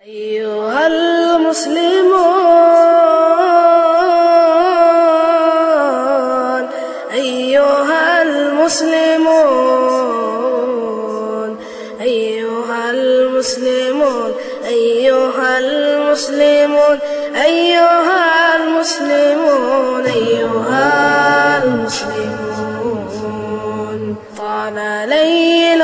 أيها المسلمون أيها المسلمون أيها المسلمون أيها المسلمون أيها المسلمون أيها المسلمون طال ليل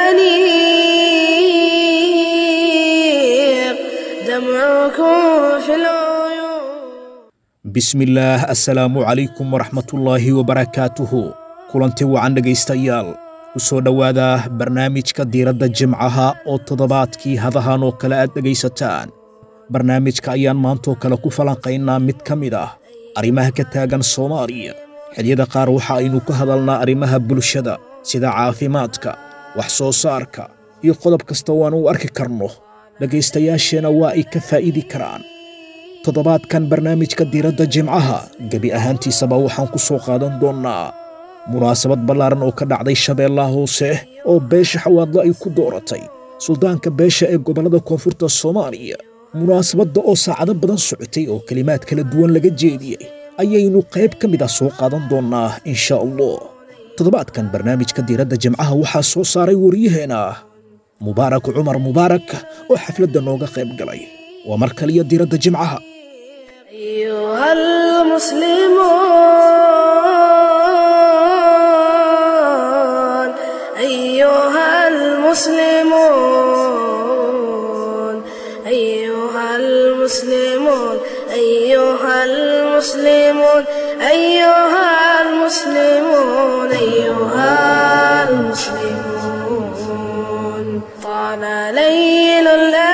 الأنيق دمعكم في العيون bismillaah assalaamu calaykum waraxmatullaahi wabarakaatuhu kulanti wacan dhegaystayaal ku soo dhowaada barnaamijka diiradda jimcaha oo toddobaadkii hadahan oo kale aad dhegaysataan barnaamijka ayaan maantoo kale ku falanqaynaa mid ka mid ah arrimaha ka taagan soomaaliya xilliyada qaar waxa aynu ka hadalnaa arrimaha bulshada sida caafimaadka wax soo saarka iyo qodob kasta oo aan u arki karno dhegaystayaasheenna waa ay ka faa'idi karaan toddobaadkan barnaamijka diiradda jimcaha gebi ahaantiisaba waxaan ku soo qaadan doonnaa munaasabad ballaaran oo ka dhacday shabeellaha hoose oo beesha xawaadlo ay ku dooratay suldaanka beesha ee gobollada koonfurta soomaaliya munaasabadda oo saacado badan socotay oo kelimaad kala duwan laga jeediyey ayaynu qayb ka mid ah soo qaadan doonnaa insha allah toddobaadkan barnaamijka diiradda jimcaha waxaa soo saaray waryaheena mubaarak cumar mubaarak oo xafladda nooga qayb galay waa mar kaliya diiradda jimcaha أيها المسلمون أيها المسلمون أيها المسلمون أيها المسلمون أيها المسلمون أيها المسلمون طال ليل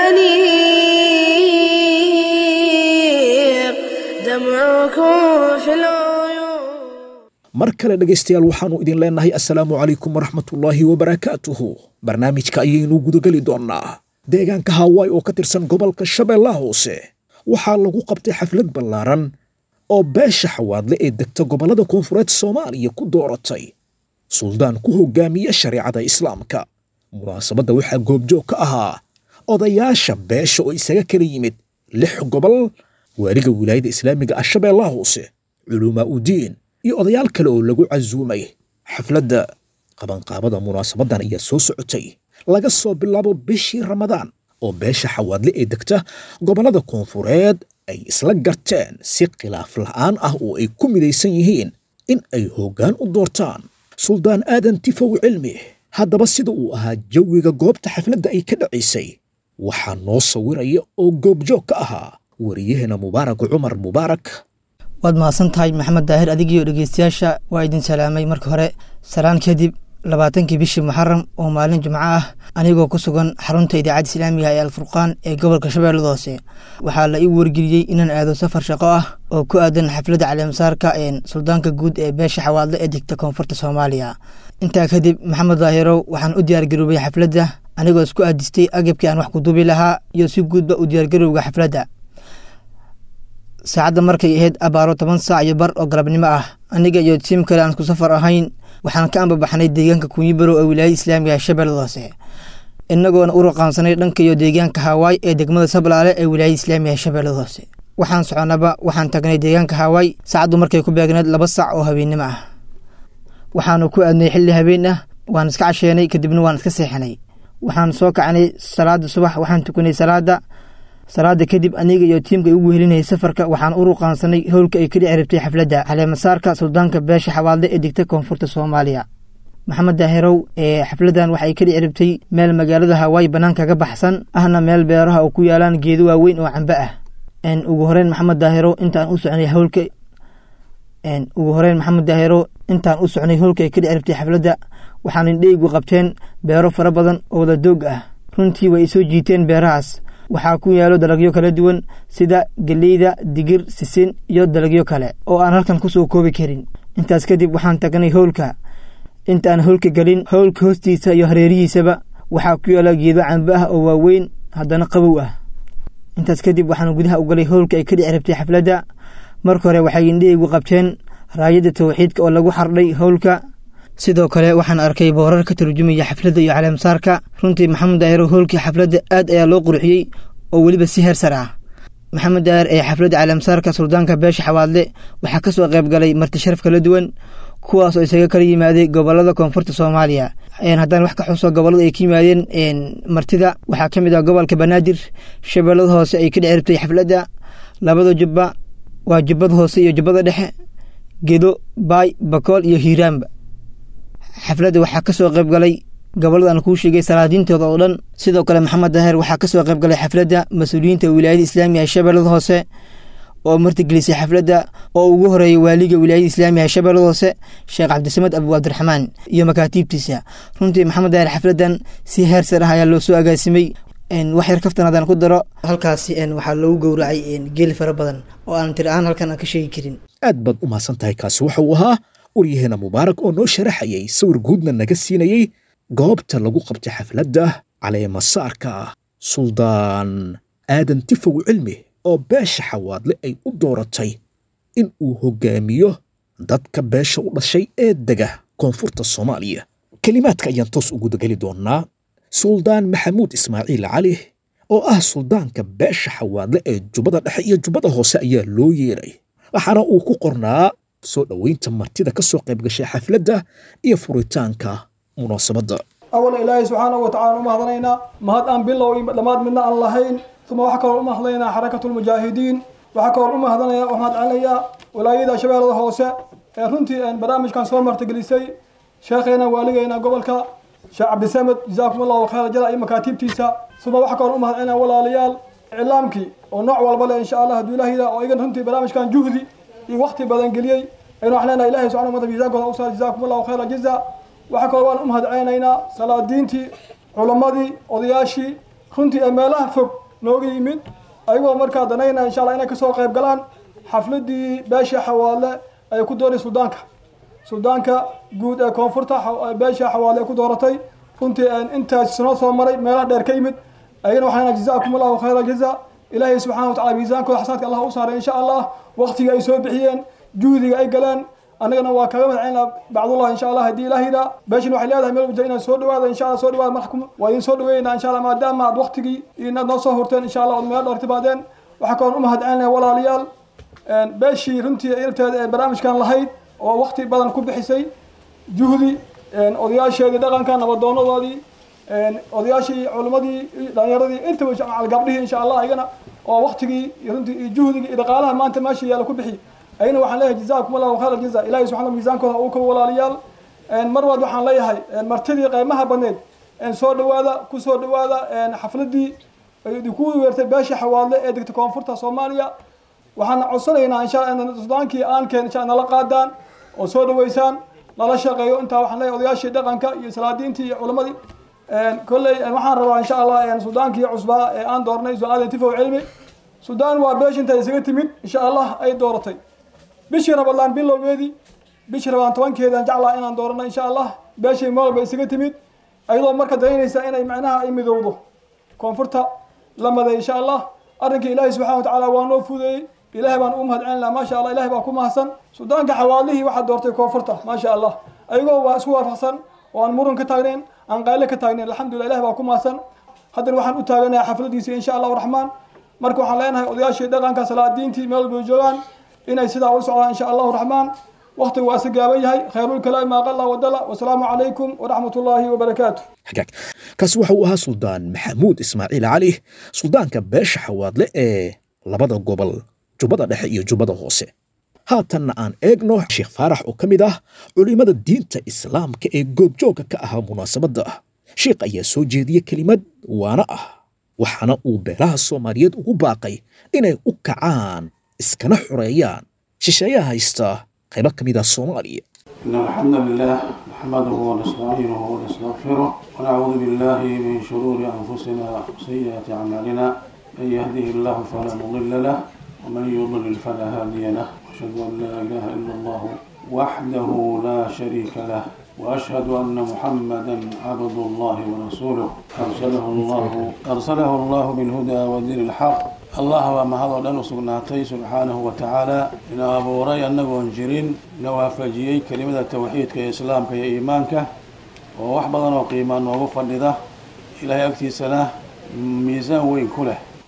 الأنيق دمعكم في العيون mar kale dhegaystayaal waxaannu idin leennahay assalaamu calaykum waraxmatullaahi wabarakaatuhu barnaamijka ayaynu gudageli doonnaa deegaanka haawaay oo ka tirsan gobolka shabeellaha hoose waxaa lagu qabtay xaflad ballaaran oo beesha xawaadle ee degta gobollada koonfureed soomaaliya ku dooratay suldaan ku hoggaamiya shareecada islaamka munaasabadda waxaa goobjoog ka ahaa odayaasha beesha oo isaga kala yimid lix gobol waaliga wilaayada islaamiga ah shabeellaha hoose culumaa udiin iyo odayaal kale oo lagu casuumay xafladda qabanqaabada munaasabaddan ayaa soo socotay laga soo bilaabo bishii ramadaan oo beesha xawaadle ee degta gobollada koonfureed ay isla garteen si khilaaf la'aan ah oo ay ku midaysan yihiin in ay hoggaan u doortaan suldaan aadan tifow cilmi haddaba sida uu ahaa jawiga goobta xafladda ay ka dhacaysay waxaa noo sawiraya oo goobjoog ka ahaa wariyaheena mubaarak cumar mubaarak waad mahadsan tahay maxamed daahir adigiiyo dhegeystayaasha waa idin salaamay marka hore salaan kadib labaatankii bishii muxaram oo maalin jimco ah anigoo ku sugan xarunta idaacadda islaamiga ee alfurqaan ee gobolka shabeellada hoose waxaa la ii wargeliyey inaan aado safar shaqo ah oo ku aadan xafladda caleemasaarka ee suldaanka guud ee beesha xawaadle ee degta koonfurta soomaaliya intaa kadib maxamed daahirow waxaan u diyaargaroobay xafladda anigoo isku aadistay agabkii aan wax ku duubi lahaa iyo si guudba u diyaargarowga xafladda saacadda markay ahayd abaaro toban saac iyo bar oo galabnimo ah aniga iyo tiim kale aan isku safar ahayn waxaan ka ambabaxnay deegaanka kunyibarow ee wilaayada islaamiga ee shabeellada hoose inagoona u raqaansanay dhanka iyo deegaanka haawaay ee degmada sablaale ee wilaayada islaamiga ee shabeellada hoose waxaan soconaba waxaan tagnay deegaanka haawaay saacaddu markay ku beegneed laba saac oo habeennimo ah waxaanu ku aadnay xilli habeen ah waan iska casheenay kadibna waan iska seexanay waxaan soo kacnay salaada subax waxaan tukanay salaada salaada kadib aniga iyo tiimka ugu helinayay safarka waxaan u ruqaansanay howlka ay ka dhici rabtay xafladda caleemasaarka suldaanka beesha xawaadle ee degta koonfurta soomaaliya maxamed daahirow ee xafladdan waxay ka dhici rabtay meel magaalada hawaayi bannaanka ka baxsan ahna meel beeraha oo ku yaalaan geedo waaweyn oo cambe ah ugu horeyn maxamed daahiro intaan u socnay howlka ugu horeyn maxamed daahiro intaan u socnay howlka ay ka dhici rabtay xafladda waxaan indheygu qabteen beero fara badan oo wada doog ah runtii way isoo jiiteen beerahaas waxaa ku yaalo dalagyo kala duwan sida geleyda digir sisin iyo dalagyo kale oo aan halkan ku soo koobi karin intaas kadib waxaan tagnay howlka intaan howlka gelin howlka hoostiisa iyo hareerihiisaba waxaa ku yaala geedo cambe ah oo waaweyn haddana qabow ah intaas kadib waxaan gudaha u galay howlka ay ka dhici rabtay xafladda marka hore waxay indhahaygu qabteen raayadda tawxiidka oo lagu xardhay howlka sidoo kale waxaan arkay boorar ka tarjumaya xafladda iyo caleemsaarka runtii maxamed daahiro howlkii xafladda aad ayaa loo qurxiyey oo weliba si heer sar ah maxamed daahir ee xafladda caalamsaarka suldaanka beesha xawaadle waxaa ka soo qayb galay marti sharaf kala duwan kuwaas oo isaga kala yimaaday gobolada koonfurta soomaaliya haddaan wax ka xuso gobolada ay ka yimaadeen martida waxaa ka mid ah gobolka banaadir shabeellada hoose ay ka dheciribtay xafladda labada jubba waa jubbada hoose iyo jubbada dhexe gedo baay bakool iyo hiiraanba xafladda waxaa ka soo qayb galay gobolada aan kuu sheegay salaadiintooda oo dhan sidoo kale maxamed daahir waxaa ka soo qayb galay xafladda mas-uuliyiinta wilaayada islaamiga ee shabeellada hoose oo martigelisay xafladda oo ugu horeeyay waaliga wilaayada islaamiga ee shabeellada hoose sheekh cabdisamed abu cabdiraxmaan iyo makaatiibtiisa runtii maxamed daahir xafladdan si heer sar ah ayaa loo soo agaasimay wax yar kaftan haddaan ku daro halkaasi waxaa loogu gowracay geeli fara badan oo aan tir ahaan halkan aan ka sheegi karin aad baad u mahadsan tahay kaasi waxa uu ahaa waryaheena mubaarak oo noo sharaxayay sawir guudna naga siinayey goobta lagu qabtay xafladda caleemasaarka suldaan aadan tifow cilmi oo beesha xawaadle ay u dooratay in uu hoggaamiyo dadka beesha u dhashay ee dega koonfurta soomaaliya kelimaadka ayaan toos ugu dageli doonnaa suldaan maxamuud ismaaciil cali oo ah suldaanka beesha xawaadle ee jubbada dhexe iyo jubbada hoose ayaa loo yeeray waxaana uu ku qornaa soo dhoweynta martida ka soo qayb gashay xafladda iyo furitaanka munaasabadda awala ilaahay subxaanahu watacala u mahadanaynaa mahad aan bilow iyo dhammaad midna aan lahayn uma waxaa kaloo u mahadanaynaa xarakatulmujaahidiin waxaa kaloo u mahadanayaa u mahadcelinayaa walaayada shabeellada hoose ee runtii barnaamijkan soo martigelisay sheekheena waaligeena gobolka sheekh cabdisamed jazaakum allahu khayra jala iyo makaatiibtiisa uma waxaa kaloo u mahadcelinaya walaalayaal iclaamkii oo nooc walba leh insha allah hadduu ilaahida oo igan runtii barnaamijkan juhdi iyo waqti badan geliyey aynu wax leenahay ilahay subxana wataala miisaankooda u saar jazaakum allahu khayra jaza waxaa kaloo waan u mahadcelinaynaa salaadiintii culammadii odayaashii runtii ee meelaha fog nooga yimid ayagoo markaa danaynaa insha allah inay kasoo qayb galaan xafladii beesha xawaadle ay ku dooray suldaanka suldaanka guud ee koonfurta beesha xawaadle ay ku dooratay runtii intaas sano soo maray meelaha dheer ka yimid ayagana waxaan jazaakum allahu khayra jaza ilaahay subxana watacala miisaankooda xasaadka allah u saaray insha allah waqtiga ay soo bixiyeen juhdiga ay galeen annagana waa kaga madcelina bacdullah insha allah haddii ilaahida beeshin waxay leedahay meel wajah inaad soo dhawaada insha allah soo dhawaada marxkum waa idin soo dhaweynaa insha allah maadaama aad waqtigii inaad noo soo hurteen insha allah ood meel dheer timaadeen waxaa kaloon u mahadcelinaya walaalayaal beeshii runtii irteeda ee barnaamijkan lahayd oo waqti badan ku bixisay juhdi odayaasheedii dhaqanka nabadoonadoodii odayaashii culimmadii dhalinyaradii intaba gabdhihii insha allah ayagana oo waqtigii runtii iyo juhdigii iyo dhaqaalaha maanta meesha yaala ku bixi ayna waxaan leeyahay jazaakum allahu khayra jaza ilahi subxana miisaankooda uu ka walaalayaal mar waad waxaan leeyahay martidii qaymaha badneed soo dhawaada ku soo dhawaada xafladii idinku weertay beesha xawaadle ee degta koonfurta soomaaliya waxaan codsanaynaa insha allah sudaankii aankeen insha nala qaadaan oo soo dhaweysaan lala shaqeeyo intaa waxaan leeyahay odayaashii dhaqanka iyo salaadiintii iyo culammadii kolley waxaan rabaa insha allah sudaankii cusbaa ee aan doornay su-aadan tifow cilmi sudaan waa beesh inta isaga timid insha allah ay dooratay bishii rabadlaan bilowgeedii bishii rabadlaan tobankeedaan jeclaa inaan doorano insha allah beeshii meel walba isaga timid ayadoo marka danaynaysa inay macnaha ay midowdo koonfurta la maday insha allah arrinkii ilaahay subxana watacaala waa noo fudeeyey ilahay baan u mahadcelinaa maasha allah ilahay baa ku mahadsan sudaanka xawaalihii waxaa doortay koonfurta maasha allah ayagoo waa isku waafaqsan oo aan muran ka taagnayn aan qayle ka taagnayn alxamdulillah ilahay baa ku mahadsan haddana waxaan u taaganayaa xafladiisa insha allahu raxmaan marka waxaan leenahay odayaashii dhaqanka salaadiintii meel walba joogaan inay sidaa ula socdaan insha allahu raxmaan waqtigu waa isa gaaban yahay khayrulkalaami maa qalla wadala wasalaamu calaykum waraxmat ullaahi wabarakaatu xagaag kaasi waxa uu ahaa suldaan maxamuud ismaaciil cali suldaanka beesha xawaadle ee labada gobol jubbada dhexe iyo jubbada hoose haatanna aan eegno sheekh faarax oo ka mid ah culimmada diinta islaamka ee goobjoogga ka ahaa munaasabadda sheekh ayaa soo jeediya kelimad waana ah waxaana uu beelaha soomaaliyeed ugu baaqay inay u kacaan iskana xoreeyaan shisheeyaha haysta qaybo ka mid ah soomaaliya إن الحمد لله نحمده ونستعينه ونستغفره ونعوذ بالله من شرور أنفسنا وسيئات أعمالنا من يهده الله فلا مضل له ومن يضلل فلا هادي له وأشهد أن لا إله إلا الله وحده لا شريك له وأشهد أن محمدا عبد الله ورسوله أرسله الله أرسله الله بالهدى ودين الحق allah baa mahadoo dhan u sugnaatay subxaanahu wa tacaala ina abuuray annagoon jirin ina waafajiyey kelimada tawxiidka iyo islaamka iyo iimaanka oo wax badan oo qiimaa noogu fadhida ilaahay agtiisana miisaan weyn ku leh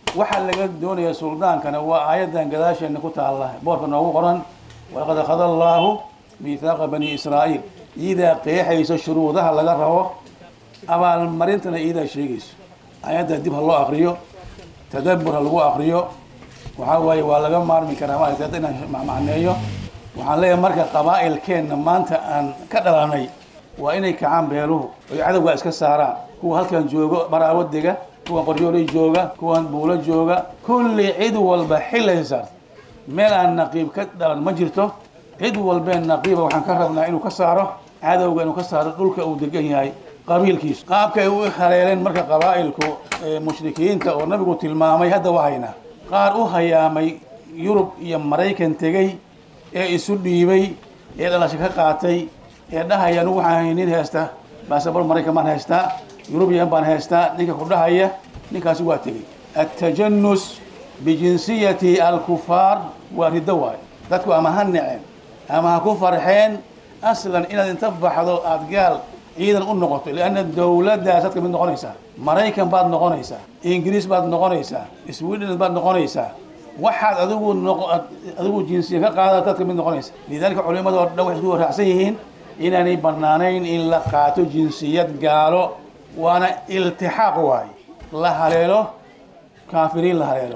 waxaa laga doonaya suldaankana waa aayaddan gadaasheenna ku taalla boorka noogu qoran walaqad akhada allaahu miithaaqa bani israa'iil iidaa qeexayso shuruudaha laga rabo abaalmarintana iidaa sheegayso aayadda dib ha loo akriyo tadabbur ha lagu akriyo waxaa waaye waa laga maarmi karaa maaragtay hadda inaan macmacneeyo waxaan leeyahay marka qabaa'ilkeenna maanta aan ka dhalanay waa inay kacaan beeluhu oy cadowgaa iska saaraan kuwa halkan joogo baraawo dega kuwan qoryoolay jooga kuwan buulo jooga kulli cid walba xilay saarta meel aan naqiib ka dhalan ma jirto cid walbeen naqiiba waxaan ka rabnaa inuu ka saaro cadowga inuu ka saaro dhulka uu degan yahay qabiilkiisu qaabkay u haleeleen marka qabaa'ilku mushrikiinta oo nabigu tilmaamay hadda wahaynaa qaar u hayaamay yurub iyo maraykan tegey ee isu dhiibay ee dhalasho ka qaatay ee dhahaya anugu waxaan hay nin haysta baasabor maraykan baan haystaa yurubiyan baan haystaa ninka ku dhahaya ninkaasi waa tegey atajanus bijinsiyati alkufaar waa riddo waayo dadku ama ha neceen ama ha ku farxeen aslan inaad inta baxdo aada gaal ciidan u noqoto lianna dowladdaas ad ka mid noqonaysaa maraykan baad noqonaysaa ingiriis baad noqonaysaa sweden baad noqonaysaa waxaad adigu noq adigu jinsiya ka qaada dad ka mid noqonaysa lidalika culimada oo dhan waxay isku waraacsan yihiin inaanay banaanayn in la qaato jinsiyad gaalo waana iltixaaq waaye la haleelo kaafiriin la haleelo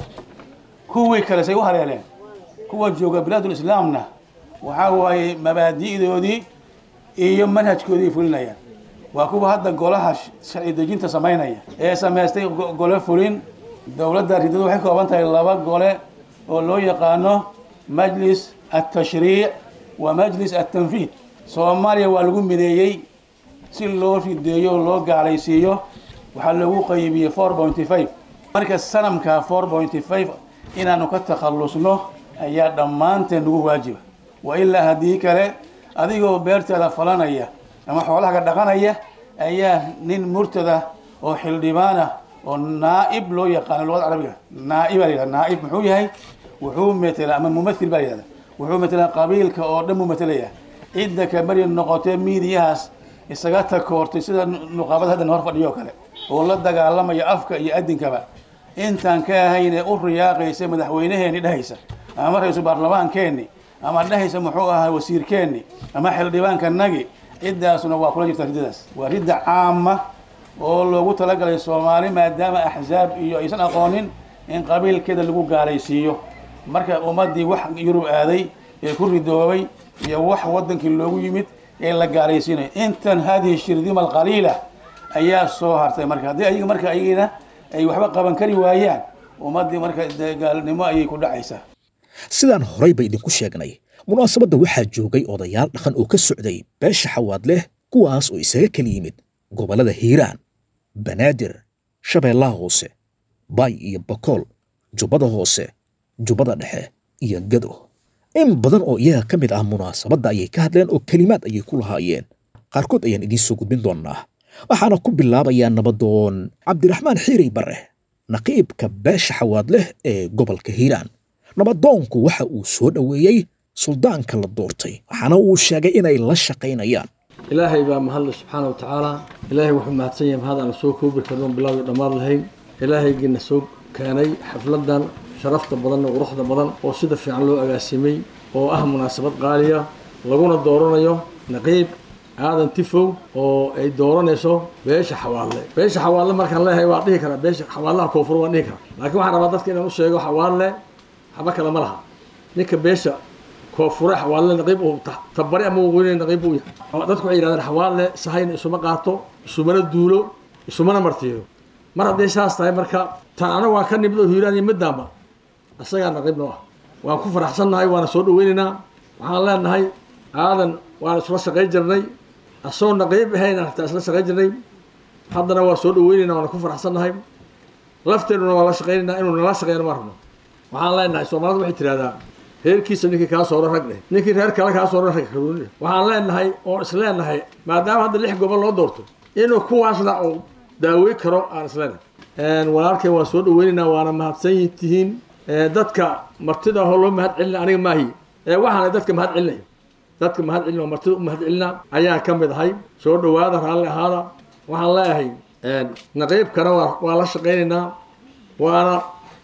kuwii kale say u haleeleen kuwa jooga bilaadulislaamna waxaa waaye mabaadi'doodii iyo manhajkoodii fulinayaan waa kuwa hadda golaha sharci dejinta samaynaya ee samaystay gole fulin dowladda ridadu waxay kooban tahay laba gole oo loo yaqaano majlis altashriic wa majlis altanfiid soomaaliya waa lagu mideeyey si loo rideeyo loo gaalaysiiyo waxaa lagu qaybiyey four pointy five marka sanamka four pointy five inaanu ka takhallusno ayaa dhammaanteen nagu waajiba wa ilaa haddii kale adigoo beerteeda falanaya ama xoolaha ka dhaqanaya ayaa nin murtada oo xildhibaana oo naaib loo yaqaano luqada carabiga naa'iba la yihahda naaib muxuu yahay wuxuu metelaa ama mumathil baa la yihahda wuxuu metelaa qabiilka oo dhan buu metelaya cidda kabari noqotee miidiyahaas isaga takoortay sida nuqaabada haddan hor fadhiyo kale oo la dagaalamaya afka iyo adinkaba intaan ka ahayn ee u riyaaqaysa madaxweynaheeni dhehaysa ama ra-iisul baarlamaankeenni ama dhehaysa muxuu ahaa wasiirkeenni ama xildhibaankanagi ciddaasuna waa kula jirta riddadaas waa ridda caama oo loogu talagalay soomaali maadaama axzaab iyo aysan aqoonin in qabiilkeeda lagu gaalaysiiyo marka ummaddii wax yurub aaday ee ku ridoobay iyo wax waddankii loogu yimid ee la gaalaysiinayo intan hadihi shirdima alqaliila ayaa soo hartay marka haddii ayaga marka ayagina ay waxba qaban kari waayaan ummaddii marka dee gaalnimo ayay ku dhacaysaa sidaan horayba idinku sheegnay munaasabadda waxaa joogay odayaal dhaqan oo ka socday beesha xawaad leh kuwaas oo isaga kala yimid gobollada hiiraan banaadir shabeellaha hoose baay iyo bakool jubbada hoose jubbada dhexe iyo gado in badan oo iyaga ka mid ah munaasabadda ayay ka hadleen oo kelimaad ayay ku lahaayeen qaarkood ayaan idiin soo gudbin doonnaa waxaana ku bilaabayaa nabadoon cabdiraxmaan xiirey barre naqiibka beesha xawaad leh ee gobolka hiiraan nabadoonku waxa uu soo dhoweeyey suldaanka la doortay waxaana uu sheegay inay la shaqaynayaan ilaahay baa mahadle subxaana wa tacaala ilaahay wuxuu mahadsan yahay mahad aan soo koobi karno bilaawi dhammaad lahayn ilaahaygiina soo keenay xafladan sharafta badan oo quruxda badan oo sida fiican loo agaasimay oo ah munaasabad qaaliya laguna dooranayo naqiib aadan tifow oo ay dooranayso beesha xawaadle beesha xawaadle markaan leeyahay waa dhihi karaa beesha xawaadlaha koonfur waan dhihi karaa laakiin waxaan rabaa dadka inaan u sheego xawaadle waxba kale ma laha ninka beesha koonfure xawaadle naqiib uu tabari ama waqooyi naqiib uu yahay dadku waxay yidhahdeen xawaadle sahayna isuma qaato isumana duulo isumana martiyo mar hadday saas tahay marka tan anaga waan ka nimid oo hiiraan iyo middaanba isagaa naqiib noo ah waan ku faraxsannahay waana soo dhaweynaynaa waxaan leenahay aadan waan isla shaqayn jirnay asagoo naqiib ahayna hataa isla shaqayn jirnay haddana waa soo dhaweynaynaa waana ku faraxsannahay lafteennuna waa la shaqaynaynaa inuu nala shaqeeyna ma rabno waxaan leenahay soomaalida waxay tidhahdaa reerkiisa ninkii kaa sooro rag dheh ninkii reer kale kaa sooro rag karuuni waxaan leenahay oon is leenahay maadaama hadda lix gobol loo doorto inuu kuwaasna uu daawey karo aan is leenahay walaalkay waan soo dhaweynaynaa waana mahadsan tihiin dadka martida ahoo loo mahad celina aniga maahi waxaana dadka mahad celinaya dadka mahad celina oo martida u mahad celina ayaan ka mid ahay soo dhawaada raalli ahaada waxaan leeyahay naqiibkana waa waa la shaqaynaynaa waana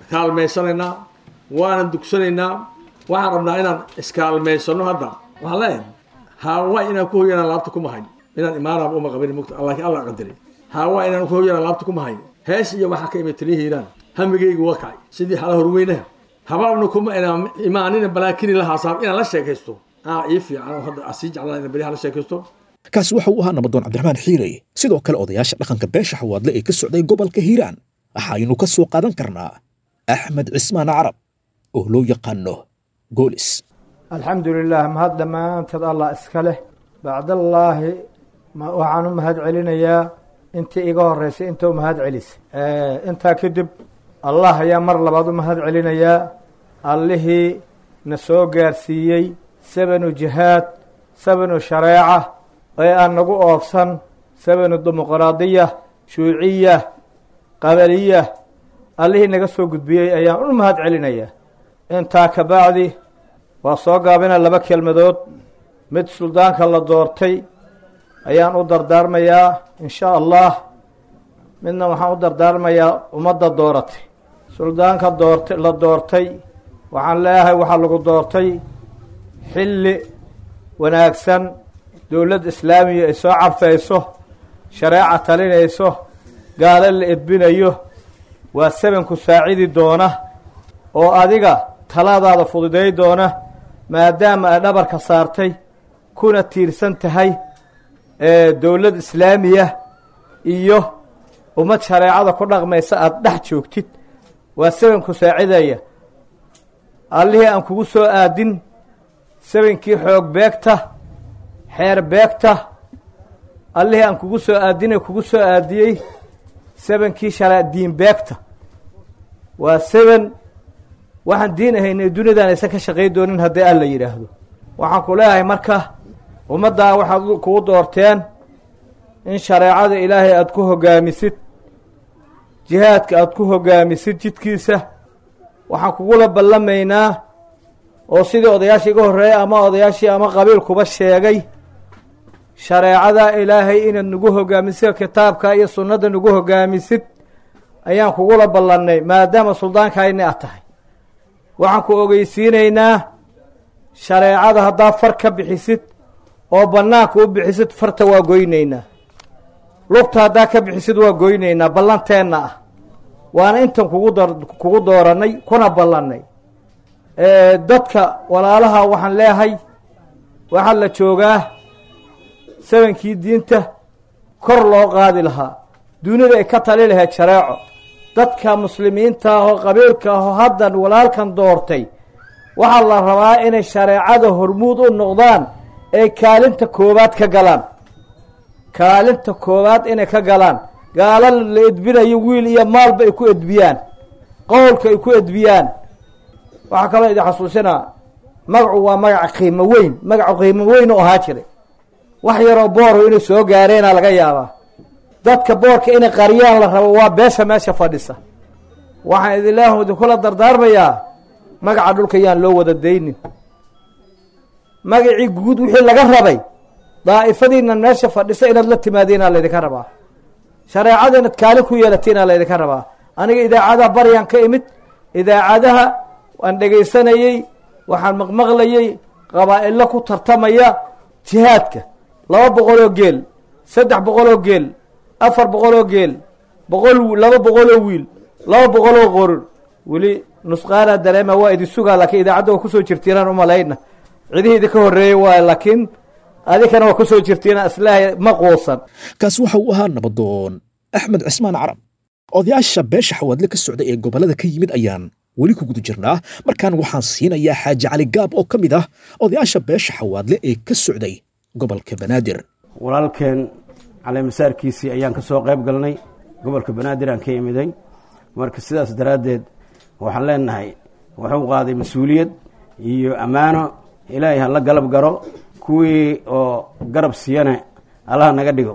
kaalmaysanaynaa waanan dugsanaynaa waxaan rabnaa inaan iskaalmaysano hadda waxaan leeyahay haawaa inaan ku hoyanaan laabta kuma hayn inaan imaanaaba uma qabin mugta laakiin allah qadari haawaa inaan ku hoyanaan laabta kuma hayn hees iyo waxaa ka imid taliya hiiraan hamigaygu waa kacay sidii xala horweynaha habaabna kuma inaan imaanina balaakini lahaasaab inaan la sheekaysto aa ii fiican oo hadda asii jeclaan ina beriyaha la sheekaysto kaasi waxa uu ahaa nabadoon cabdiraxmaan xiirey sidoo kale odayaasha dhaqanka beesha xawaadle ee ka socday gobolka hiiraan waxaynu ka soo qaadan karnaa axmed cismaan carab oo loo yaqaano goolis alxamdu lilah mahad dhammaanteed allah iska leh bacdallaahi waxaan u mahad celinayaa intii iga horeysay inta u mahad celisay intaa kadib allah ayaa mar labaad u mahad celinayaa allihii na soo gaarsiiyey sabanu jihaad sabanu shareeca ee aan nagu oofsan sabanu dimuqraadiya shuuciya qabaliya allihii naga soo gudbiyey ayaan u mahad celinayaa intaa ka bacdi waa soo gaabina laba kelmadood mid suldaanka la doortay ayaan u dardaarmayaa in sha allah midna waxaan u dardaarmayaa ummadda dooratay suldaanka doortay la doortay waxaan leeyahay waxaa lagu doortay xilli wanaagsan dowlad islaamiya ay soo carfayso shareeca talinayso gaalo la edbinayo waa sabanku saacidi doona oo adiga taladaada fududay doona maadaama ay dhabarka saartay kuna tiirsan tahay dowlad islaamiya iyo ummad shareecada ku dhaqmaysa aada dhex joogtid waa sabanku saacidaya allihii aan kugu soo aadin sabankii xoog beegta xeer beegta allihii aan kugu soo aadine kugu soo aadiyey sabankii shara diin beegta waa saban waxaan diin ahaynay duniyadan aysan ka shaqay doonin haddii alla yidhaahdo waxaan ku leeyahay marka ummaddaa waxaad kugu doorteen in shareecada ilaahay aada ku hogaamisid jihaadka aada ku hogaamisid jidkiisa waxaan kugula ballamaynaa oo sidii odayaashii iga horreeyay ama odayaashii ama qabiilkuba sheegay shareecada ilaahay inaad nagu hogaamisid kitaabka iyo sunnada nagu hogaamisid ayaan kugula ballannay maadaama suldaankayni aad tahay waxaan ku ogeysiinaynaa shareecada haddaa far ka bixisid oo bannaanka u bixisid farta waa goynaynaa lugta haddaa ka bixisid waa goynaynaa ballanteenna ah waana intan kugu dor kugu doorannay kuna ballannay dadka walaalaha waxaan leeyahay waxaa la joogaa sabankii diinta kor loo qaadi lahaa dunida ay ka tali lahayd shareeco dadka muslimiinta ah oo qabiilka ah oo haddan walaalkan doortay waxaa la rabaa inay shareecada hormuud u noqdaan ay kaalinta koowaad ka galaan kaalinta koowaad inay ka galaan gaala la edbinayo wiil iyo maalba ay ku edbiyaan qowlka ay ku edbiyaan waxaa kaloo idin xasuusinaa magacu waa magaca qiimo weyn magacu qiimo weyn oo ahaa jiray wax yaroo booro inay soo gaareenaa laga yaabaa dadka boorka inay qariyaan la rabo waa beesha meesha fadhisa waxaan idinleehu idinkula dardaarmayaa magaca dhulka yaan loo wada daynin magacii guud wixii laga rabay daa'ifadiina meesha fadhisa inaad la timaadiinaa laydinka rabaa shareecada inaad kaalin ku yeelatiinaa laydinka rabaa aniga idaacadaha baryaan ka imid idaacadaha waan dhegaysanayey waxaan maqmaqlayey qabaa'ilo ku tartamaya jihaadka laba boqoloo geel saddex boqoloo geel afar boqoloo geel boqol laba boqoloo wiil laba boqoloo qoror weli nusqaanaa dareema waa idin sugaa laakiin idaacadda waa kusoo jirtiinaan umalayna cidihii idinka horreeyey waay laakiin adinkana waa kusoo jirtiina islaahay ma quusan kaasi waxa uu ahaa nabadoon axmed cismaan carab odayaasha beesha xawaadle ka socda ee gobollada ka yimid ayaan weli ku guda jirnaa markaan waxaan siinayaa xaaji cali gaab oo ka mid ah odayaasha beesha xawaadle ee ka socday gobolka banaadir walaalkeen caleemasaarkiisii ayaan ka soo qayb galnay gobolka banaadir aan ka imiday marka sidaas daraaddeed waxaan leenahay wuxuu qaaday mas-uuliyad iyo ammaano ilaahay ha la galab garo kuwii oo garab siiyana allaha naga dhigo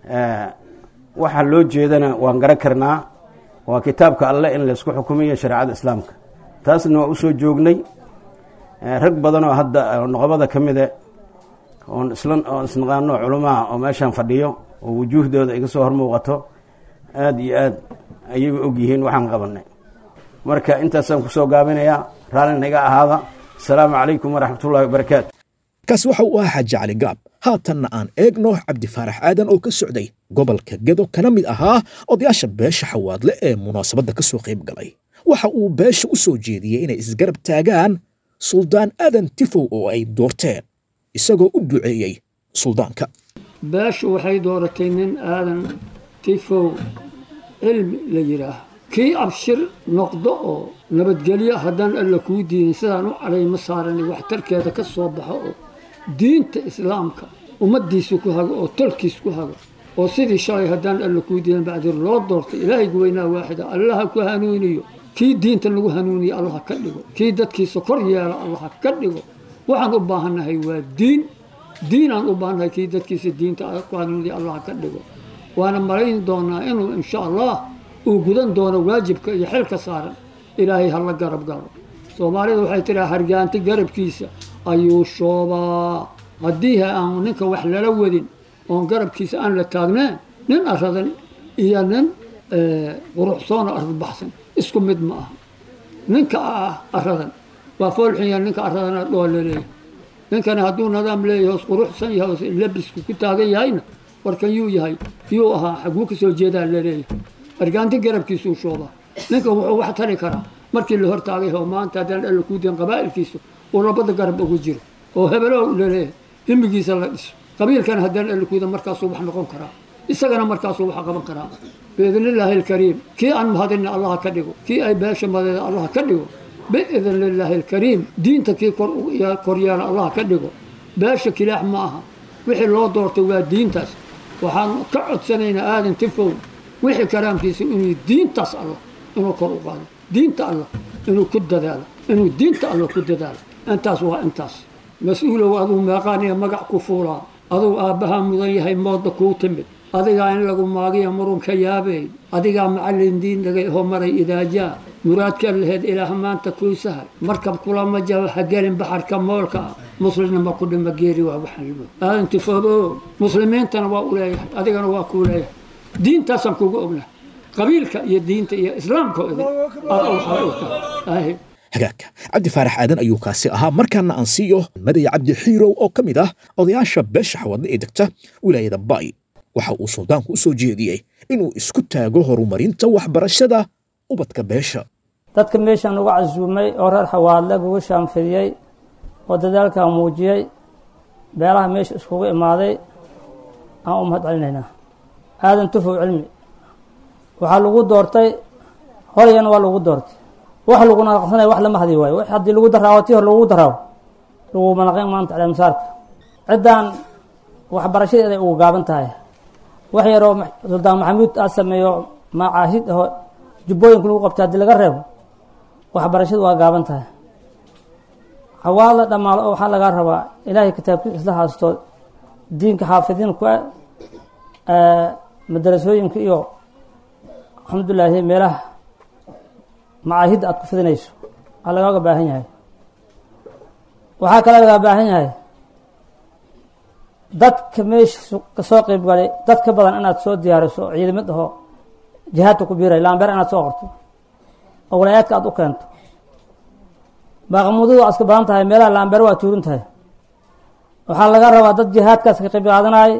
waxa loo jeedana waan garan karnaa waa kitaabka alleh in laysku xukumiyo shareecada islaamka taasna waa usoo joognay rag badan oo hadda noqobada ka mida oon isla oon isnaqaano culumaha oo meeshaan fadhiyo oo wujuuhdooda iga soo hor muuqato aada iyo aad ayaga og yihiin waxaan qabanay marka intaasaan kusoo gaabinayaa raallina iga ahaada asalaamu calaykum waraxmatullahi wabarakaatu kaasi waxa uu ahaa xaaji cali gaab haatanna aan eegno cabdi faarax aadan oo ka socday gobolka gedo kana mid ahaa odayaasha beesha xawaadle ee munaasabadda ka soo qayb galay waxa uu beesha u soo jeediyey inay isgarab taagaan suldaan aadan tifow oo ay doorteen isagoo u duceeyey suldaanka beeshu waxay dooratay nin aadan tifow cilmi la yidhaah kii abshir noqdo oo nabadgelyo haddaan alla kuu diinin sidaan u calayma saarani waxtarkeeda ka soo baxo oo diinta islaamka ummaddiisu ku hago oo tolkiis ku hago oo sidii shalay haddaan alla kuu diinin bacdir loo doortay ilaahaygu weynaa waaxida allaha ku hanuuniyo kii diinta lagu hanuuniyo allaha ka dhigo kii dadkiisa kor yeela allaha ka dhigo waxaan u baahannahay waa diin diinaan u baahannahay kii dadkiisa diinta ku hanuuniyo allaha ka dhigo waana malayn doonaa inuu insha allah uu gudan doono waajibka iyo xilka saaran ilaahay hala garab galo soomaalida waxay tiraa hargaanti garabkiisa ayuu shoobaa haddii aan ninka wax lala wadin oon garabkiisa aan la taagneen nin aradan iyo nin quruxsoona arbaxsan isku mid ma aha ninka ah aradan waa foolxunya ninka aradana dhoo laleeyahay ninkana hadduu nidaam leeyahay hoos quruxsan yahay hoos labisku ku taagan yahayna warkan yuu yahay yuu ahaa xaguu ka soo jeedaa laleeyahay argaanti garabkiisuu shoobaa ninkan wuxuu wax tari karaa markii la hortaagay oo maanta haddaan alla kuu diin qabaa'ilkiisa uu labada garab ugu jiro oo hebelow laleeyahay himigiisa la dhiso qabiilkana haddaan alla kuuda markaasuu wax noqon karaa isagana markaasuu wax qaban karaa biidnillaahi alkariim kii aan mahadinna allaha ka dhigo kii ay beesha madeeda allaha ka dhigo biidn lillaahi alkariim diinta kii kor yeela allaha ka dhigo beesha kilaax ma aha wixii loo doortay waa diintaas waxaan ka codsanaynaa aadan tifow wixii karaamkiisa inuu diintaas allah inuu kor u qaado diinta allah inuu ku dadaalo inuu diinta allah ku dadaalo intaas waa intaas mas-uulow aduu meeqaaniya magac ku fuulaa aduu aabbahaa mudan yahay mooda kuu timid adigaa in lagu maagiya murunka yaabey adigaa macallin diin dhagay oo maray idaajaa muraadka laheed ilaah maanta kuu sahay markab kulama jaba ha gelin baxarka moolka ah muslimnima ku dhima geeri waa waxalmo aadan tifoobo muslimiintana waa u leeyahay adigana waa kuu leeyahay diintaasaan kugu ognahay qabiilka iyo diinta iyo islaamka hagaagka cabdi faarax aadan ayuu kaasi ahaa markaana aan siiyo madaya cabdi xiirow oo ka mid ah odayaasha beesha xawadle ee degta wilaayada baay waxa uu suldaanku u soo jeediyey inuu isku taago horumarinta waxbarashada ubadka beesha dadka meeshaan uga casuumay oo reer xawaadle ugu shaanfidiyey oo dadaalkaa muujiyey beelaha meesha iskugu imaaday aan u mahad celinaynaa aadan tufow cilmi waxaa lagu doortay horyana waa lagu doortay wax laguna naqsanaya wax lama hadi waayo haddii lagu daraawo tii hore lagu daraawo laguma naqin maanta caleemisaarka ciddaan waxbarashadeeda ay ugu gaaban tahay wax yaroo suldaan maxamuud aa sameeyo macaahid aho jubbooyinka lagu qabtay haddii laga reebo waxbarashadu waa gaaban tahay xawaala dhammaalo oo waxaa lagaa rabaa ilaahay kitaabkiisa isla haasto diinka xaafidiin ku madarasooyinka iyo alxamdulilaahi meelaha macaahidda aad ku fidinayso aa lagaaga baahan yahay waxaa kale lagaa baahan yahay dadka meesha kasoo qeyb galay dad ka badan inaad soo diyaariso ciidamad aho jihaadka ku biiray laambeer inaad soo qorto oo walaayaadka aad u keento baaqamuudadu waa iska badan tahay meelaha laambeer waa tuurin tahay waxaa laga rabaa dad jihaadkaas ka qeyb qaadanay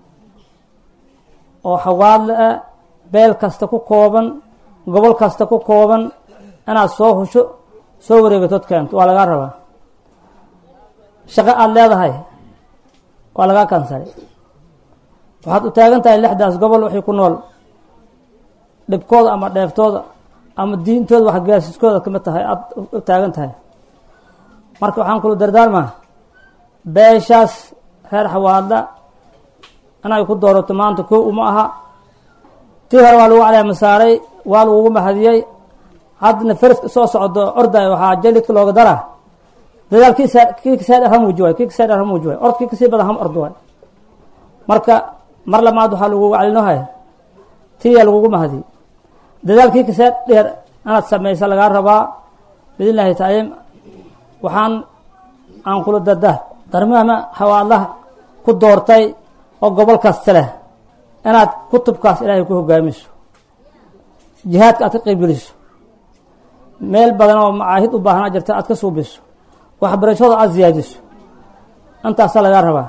oo xawaadle ah beel kasta ku kooban gobol kasta ku kooban inaad soo husho soo wareegatood keento waa lagaa rabaa shaqo aada leedahay waa lagaa kansalay waxaad u taagan tahay lixdaas gobol waxay ku nool dhibkooda ama dheeftooda ama diintooda waxgaasiskooda kamid tahay aada u taagan tahay marka waxaan kula dardaarmaa beeshaas reer xawaadla inay ku doorato maanta kow uma aha tii hore waa lagu caleema saaray waa lagugu mahadiyey haddana fariska soo socdo orday waxaa jalidka looga daraa dadaal kii kii kasii dher ha muuji waay kii kasii dher ha muuji waay ord kii kasii badan ham ordo waay marka mar lamaad waxaa lagugu calinohay tiyaa lagugu mahadiyey dadaalkii kasii dheer inaad samaysa lagaa rabaa biidnillaahi taciim waxaan aan kula dardaar darmahma xawaadlaha ku doortay oo gobol kasta leh inaad kutubkaas ilaahay ku hogaamiso jihaadka aad ka qeybgeliso meel badan oo macaahid u baahnaa jirta aad ka suubiso waxbarashada aad siyaadiso intaasaa lagaa rabaa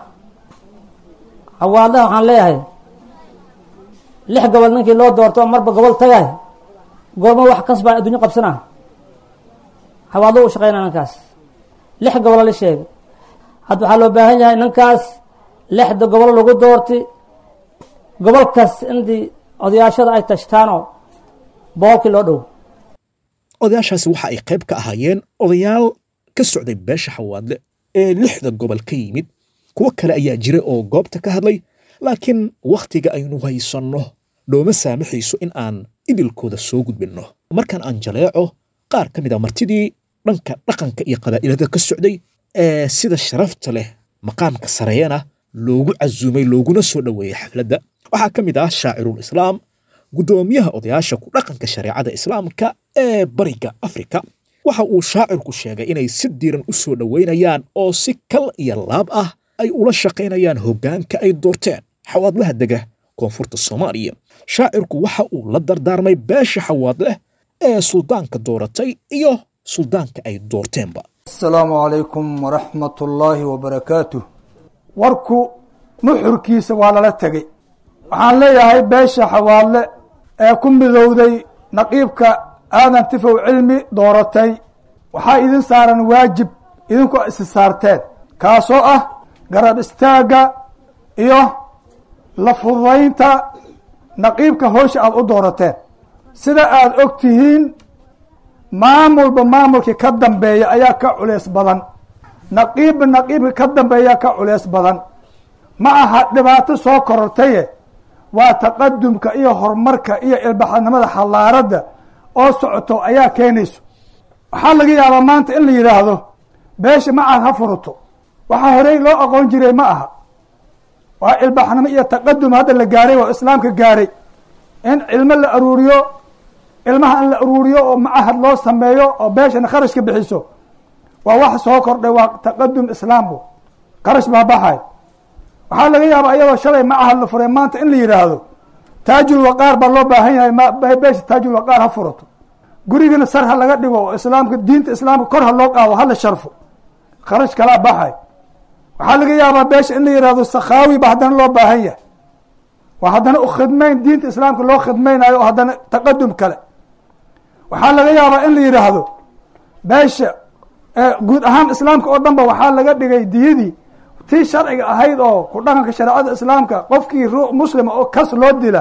xawaadaha waxaan leeyahay lix gobol ninkii loo doorto oo marba gobol tagay goorma wax kasbaa adduunyo qabsanaa xawaado u shaqeynaa ninkaas lix gobolo la sheegay hadda waxaa loo baahan yahay ninkaas lixda gobol lagu doortay gobol kas intii odayaashada ay tashtaanoo boqolkii loo dhow odayaashaasi waxa ay qayb ka ahaayeen odayaal ka socday beesha xawaadle ee lixda gobol ka yimid kuwo kale ayaa jira oo goobta ka hadlay laakiin wakhtiga aynu haysanno nooma saamaxayso in aan idilkooda soo gudbinno markaan aan jaleeco qaar ka mid a martidii dhanka dhaqanka iyo qabaa'ilada ka socday ee sida sharafta leh maqaamka sareeyana loogu casuumay looguna soo dhoweeyey xafladda waxaa ka mid ah shaacirul islaam guddoomiyaha odayaasha ku dhaqanka shareecada islaamka ee bariga afrika waxa uu shaacirku sheegay inay si diiran u soo dhoweynayaan oo si kal iyo laab ah ay ula shaqaynayaan hoggaanka ay doorteen xawaadlaha dega koonfurta soomaaliya shaacirku waxa uu la dardaarmay beesha xawaadleh ee suldaanka dooratay iyo suldaanka ay doorteenba asalaamu calaykum waraxmat ullaahi wabarakaatuh warku nuxurkiisa waa lala tegey waxaan leeyahay beesha xawaadle ee ku midowday naqiibka aadan tifow cilmi dooratay waxaa idin saaran waajib idinku isi saarteen kaasoo ah garab istaagga iyo la fududaynta naqiibka howsha aada u doorateen sida aada og tihiin maamulba maamulkii ka dambeeya ayaa ka culeys badan naqiibba naqiibka ka dambeeyaa ka culeys badan ma aha dhibaato soo korortaye waa taqadumka iyo horumarka iyo ilbaxnimada xallaaradda oo socoto ayaa keenayso waxaa laga yaabaa maanta in la yidhaahdo beesha macaad ha furuto waxaa horey loo aqoon jiray ma aha waa ilbaxnimo iyo taqadum hadda la gaaray oo islaamka gaaray in cilmo la aruuriyo ilmaha in la aruuriyo oo macahad loo sameeyo oo beeshana kharashka bixiso waa wax soo kordhay waa taqadum islaamku kharash baa baxay waxaa laga yaabaa iyadoo shalay macahad la furay maanta in la yidhaahdo taajul waqaar baa loo baahan yahay beesha taajul waqaar ha furato gurigana sar ha laga dhigo oo islaamka diinta islaamka kor ha loo qaado hala sharfo kharash kalaa baxay waxaa laga yaabaa beesha in la yihahdo sakhaawi ba haddana loo baahan yahay waa haddana u khidmayn diinta islaamka loo khidmaynayo oo haddana taqadum kale waxaa laga yaabaa in la yidhaahdo beesha guud ahaan islaamka oo dhan ba waxaa laga dhigay diyadii tii sharciga ahayd oo ku dhaqanka shareecada islaamka qofkii ruux muslima oo kas loo dila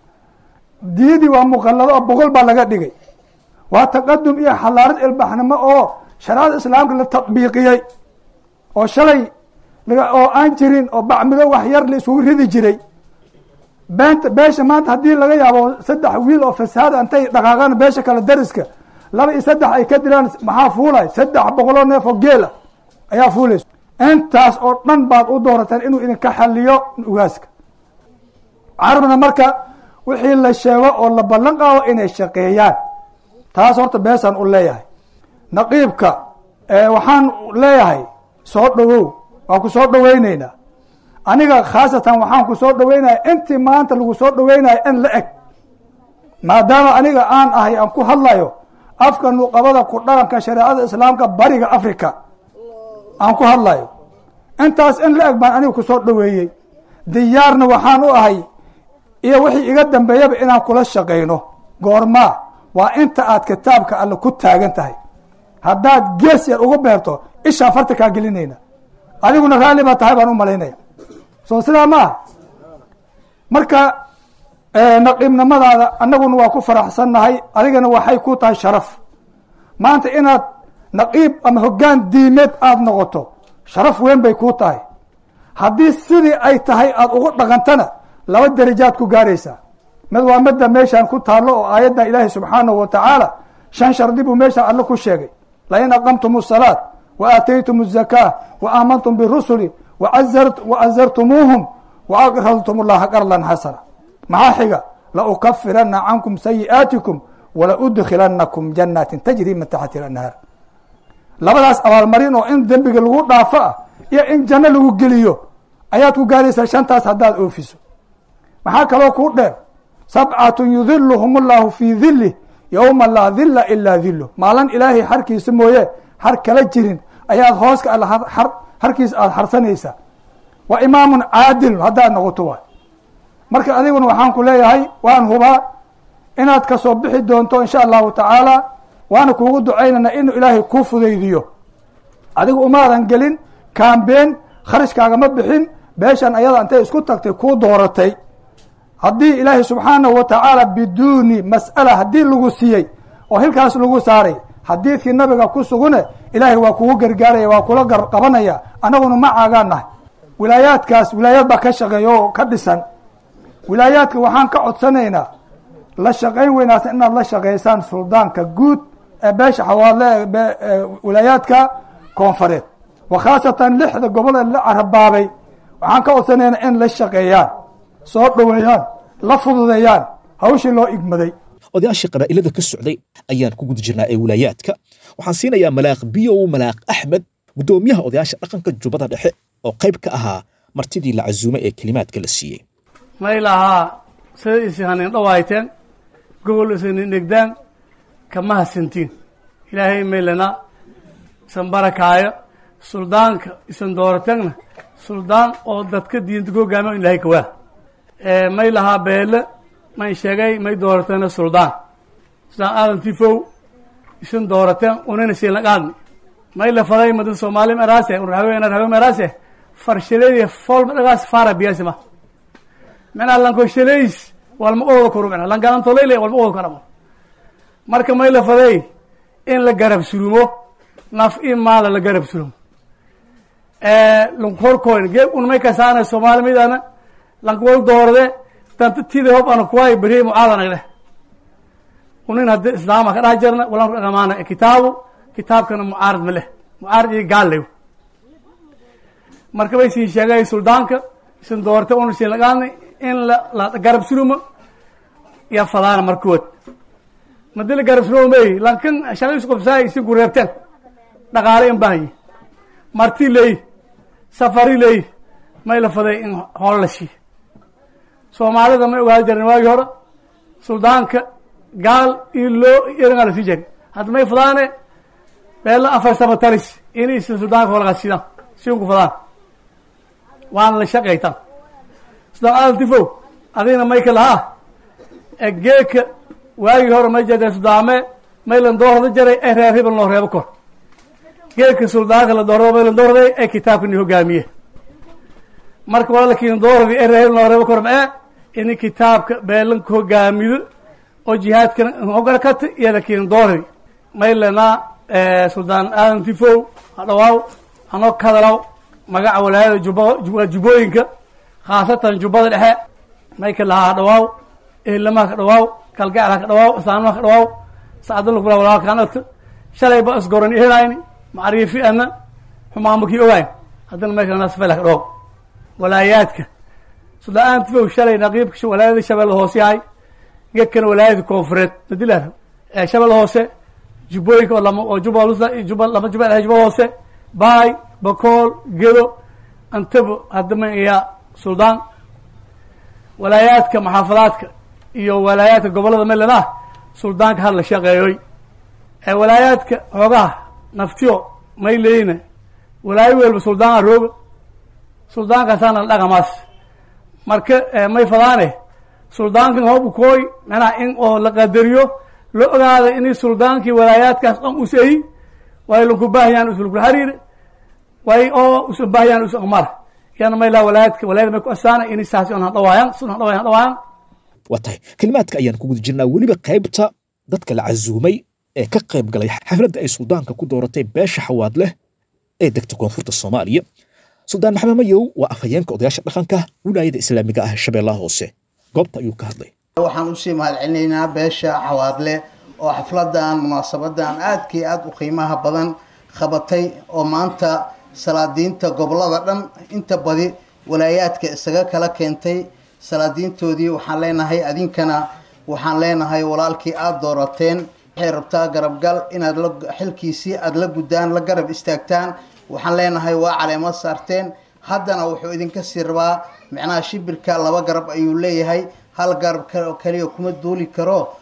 diyadii waa muqallado oo boqol baa laga dhigay waa taqadum iyo xalaarad ilbaxnimo oo shareecada islaamka la tadbiiqiyey oo shalay oo aan jirin oo bacmido wax yar la isugu ridi jiray beenta beesha maanta haddii laga yaabo saddex wiil oo fasaada intay dhaqaaqaan beesha kale dariska laba iyo saddex ay ka dilaan maxaa fuulay saddex boqoloo neef oo geela ayaa fuulayso intaas oo dhan baad u doorateen inuu idinka xaliyo ugaaska carabna marka wixii la sheego oo la ballan qaado inay shaqeeyaan taas horta beesaan u leeyahay naqiibka waxaan leeyahay soo dhowow waan ku soo dhoweyneynaa aniga khaasatan waxaan ku soo dhoweynaya intii maanta lagu soo dhoweynayo in la eg maadaama aniga aan ahay aan ku hadlayo afka nuqabada ku dhaqanka shareecada islaamka bariga africa aan ku hadlayo intaas in la eg baan aniga ku soo dhoweeyey diyaarna waxaan u ahay iyo wixii iga dambeeyaba inaan kula shaqayno goormaa waa inta aad kitaabka alle ku taagan tahay haddaad gees yar ugu beerto ishaan farta kaa gelinayna adiguna raalli baa tahay baan u malaynaya soo sidaa ma aha marka naqiibnimadaada annaguna waa ku faraxsannahay adigana waxay ku tahay sharaf maanta inaad naqiib ama hoggaan diimeed aada noqoto sharaf weyn bay kuu tahay haddii sidii ay tahay aada ugu dhaqantana laba darajaad ku gaaraysaa mid waa midda meeshaan ku taallo oo aayadda ilaahi subxaanahu wa tacaala shan shardi buu meeshaan alle ku sheegay lain aqamtum الsalaat wa aataytum الzakaa wa aamantum birusuli wa azartumuuhum wa aqradtum اllaha qardan xasana maxaa xiga laukafirana cankum sayi'aatikum walaudkilanakum janaatin tajri min taxti anhaar labadaas abaalmarin oo in dembiga lagu dhaafo ah iyo in janno lagu geliyo ayaad ku gaaraysaa shantaas haddaad oofiso maxaa kaloo kuu dheer sabcatun yudiluhum اllahu fii dilih yowma laa dilla ilaa dillo maalin ilaahay xarkiisa mooye har kala jirin ayaad hooska alla harkiisa aada harsanaysaa wa imaamun caadilun haddaad noqoto waay marka adiguna waxaan ku leeyahay waan hubaa inaad kasoo bixi doonto insha allahu tacaala waana kuugu ducaynana inuu ilaahay kuu fudaydiyo adigu umaadan gelin kaambeen kharashkaagama bixin beeshan ayada intay isku tagtay kuu dooratay haddii ilaahay subxaanahu wa tacaala biduuni mas'ala haddii lagu siiyey oo hilkaas lagu saaray xadiidkii nabiga ku sugune ilaahay waa kugu gargaaraya waa kula qabanaya annaguna macaagaan nahay wilaayaadkaas wilaayad baa ka shaqeeya oo ka dhisan wilaayaadka waxaan ka codsanaynaa la shaqayn weynaasa inaad la shaqaysaan suldaanka guud ee beesha xawaadle ee wilaayaadka koonfureed wa khaasatan lixda gobol ee la carabaabay waxaan ka codsanaynaa in la shaqeeyaan soo dhoweeyaan la fududeeyaan hawshii loo igmaday odayaashii qabaa'ilada ka socday ayaan ku guda jirnaa ee wilaayaadka waxaan siinayaa malaaq biyow malaaq axmed guddoomiyaha odayaasha dhaqanka jubbada dhexe oo qayb ka ahaa martidii la casuumay ee kelimaadka la siiyey may lahaa sida isi hanin dhawayteen gobol isinin dhegdaan kama hasantiin ilaahay maylana isan barakaayo suldaanka isan doorateenna suldaan oo dadka diinta ku hogaamiya ilahay kawaa may lahaa beele may sheegay may doorateena suldaan suldaan aadan tifow isan doorateen unina siinlaqaadni may la faday mada soomaali meraase unrahawe narhawe meraase farshadeedi folma dhagaas fara biyasi ma mena lanko shaleys walma ooda koro mena langalantolele walma ooda karamo marka may la faday in la garab surumo naf i maala la garab surumo lankorkoyn geeb un may kasaana soomaali midana lankwal doorde danta tida hob ana kuwaay beri mucaadanagle unin haddi islaama ka dhex jirna walan dhamaana kitaabu kitaabkana mucaarad ma leh mucaarad iyo gaalew marka bay sii sheegay suldaanka isan doorta una siin lagaadna in la la garab surumo iyo fadaana markood madi la garab surumo may lankan shaqo isku qabsaay si gureebteen dhaqaale in baahanyi marti leey safari leey may la faday in hool la siiyo soomaalida may ogaada jireen waagii hore suldaanka gaal iyo loo iringaa la sii jari hadda may fadaane beella afar sabataris inay si suldaanka holgaa siidaan siunku fadaan waana la shaqaytaan suldaan aadan tifow adigna may ka lahaa geeka waagii hore may jade sudaame may lan doorada jaray ee reer hibal noo reebo kor geeka suldaanka la doorado may lan doorday ee kitaabka ni hogaamiye marka waa lakiin dooradi ee reer hibal noo reebo kor mae ini kitaabka beelanka hogaamido oo jihaadkana hogarakata iyo lakiin dooradi may lanaa suldaan aadan tifow hadhawaaw hanoo ka hadalaw magaca walaayada juba jubbooyinka khaasatan jubbada dhexe may ka lahaa hadhawaaw ehelamaha ka dhawaaw kalgacla ka dhawaaw islaamaha ka dhawaaw sacadula kula walaalkaanata shalay ba isgoran ihelayni macriifi ana xumaanbakii ogayn haddana may kalana safayla ka dhawaaw walaayaadka suldaan aadan tifow shalay naqiibka walaayada shabeelle hoose yahay gekana walaayada koonfureed madilar shabeelle hoose jubbooyinka oo lama oo juba juba lama juba dhahay juba hoose baay bakool gedo antabo haddama iya suldaan walaayaadka maxaafadaadka iyo walaayaadka gobollada maryland ah suldaanka had la shaqeeyoy walaayaadka xoogaha naftiyo may leeyina walaayo welba suldaana rooga suldaankaasaana dhaqamaas marka may fadaane suldaankan hoobu kooy manaa in oo la qadariyo la ogaada inay suldaankii walaayaadkaas dhan usayi way lanku baahayaan usulkula xariire way oo usan baahayaan usan amara yana may laa walaayadka walaayada may ku asaana inay saasi on hadhawaayaan sun hadhawayan hadhawaayaan waa tahay kelimaadka ayaan ku guda jirnaa weliba qaybta dadka la casuumay ee ka qayb galay xafladda ay suldaanka ku dooratay beesha xawaad leh ee degta koonfurta soomaaliya suldaan maxamed mayow waa afhayeenka odayaasha dhaqanka wilaayada islaamiga ah shabeellaha hoose goobta ayuu ka hadlay waxaan usii mahadcelinaynaa beesha xawaadle oo xafladan munaasabadan aadkii aada u qiimaha badan qabatay oo maanta salaadiinta gobolada dhan inta badi walaayaadka isaga kala keentay salaadiintoodii waxaan leenahay adinkana waxaan leenahay walaalkii aada doorateen waxay rabtaa garabgal inaad la xilkiisii aada la guddaan la garab istaagtaan waxaan leenahay waa caleemo saarteen haddana wuxuu idinka sii rabaa micnaha shibirka laba garab ayuu leeyahay hal garab kaliya kuma duuli karo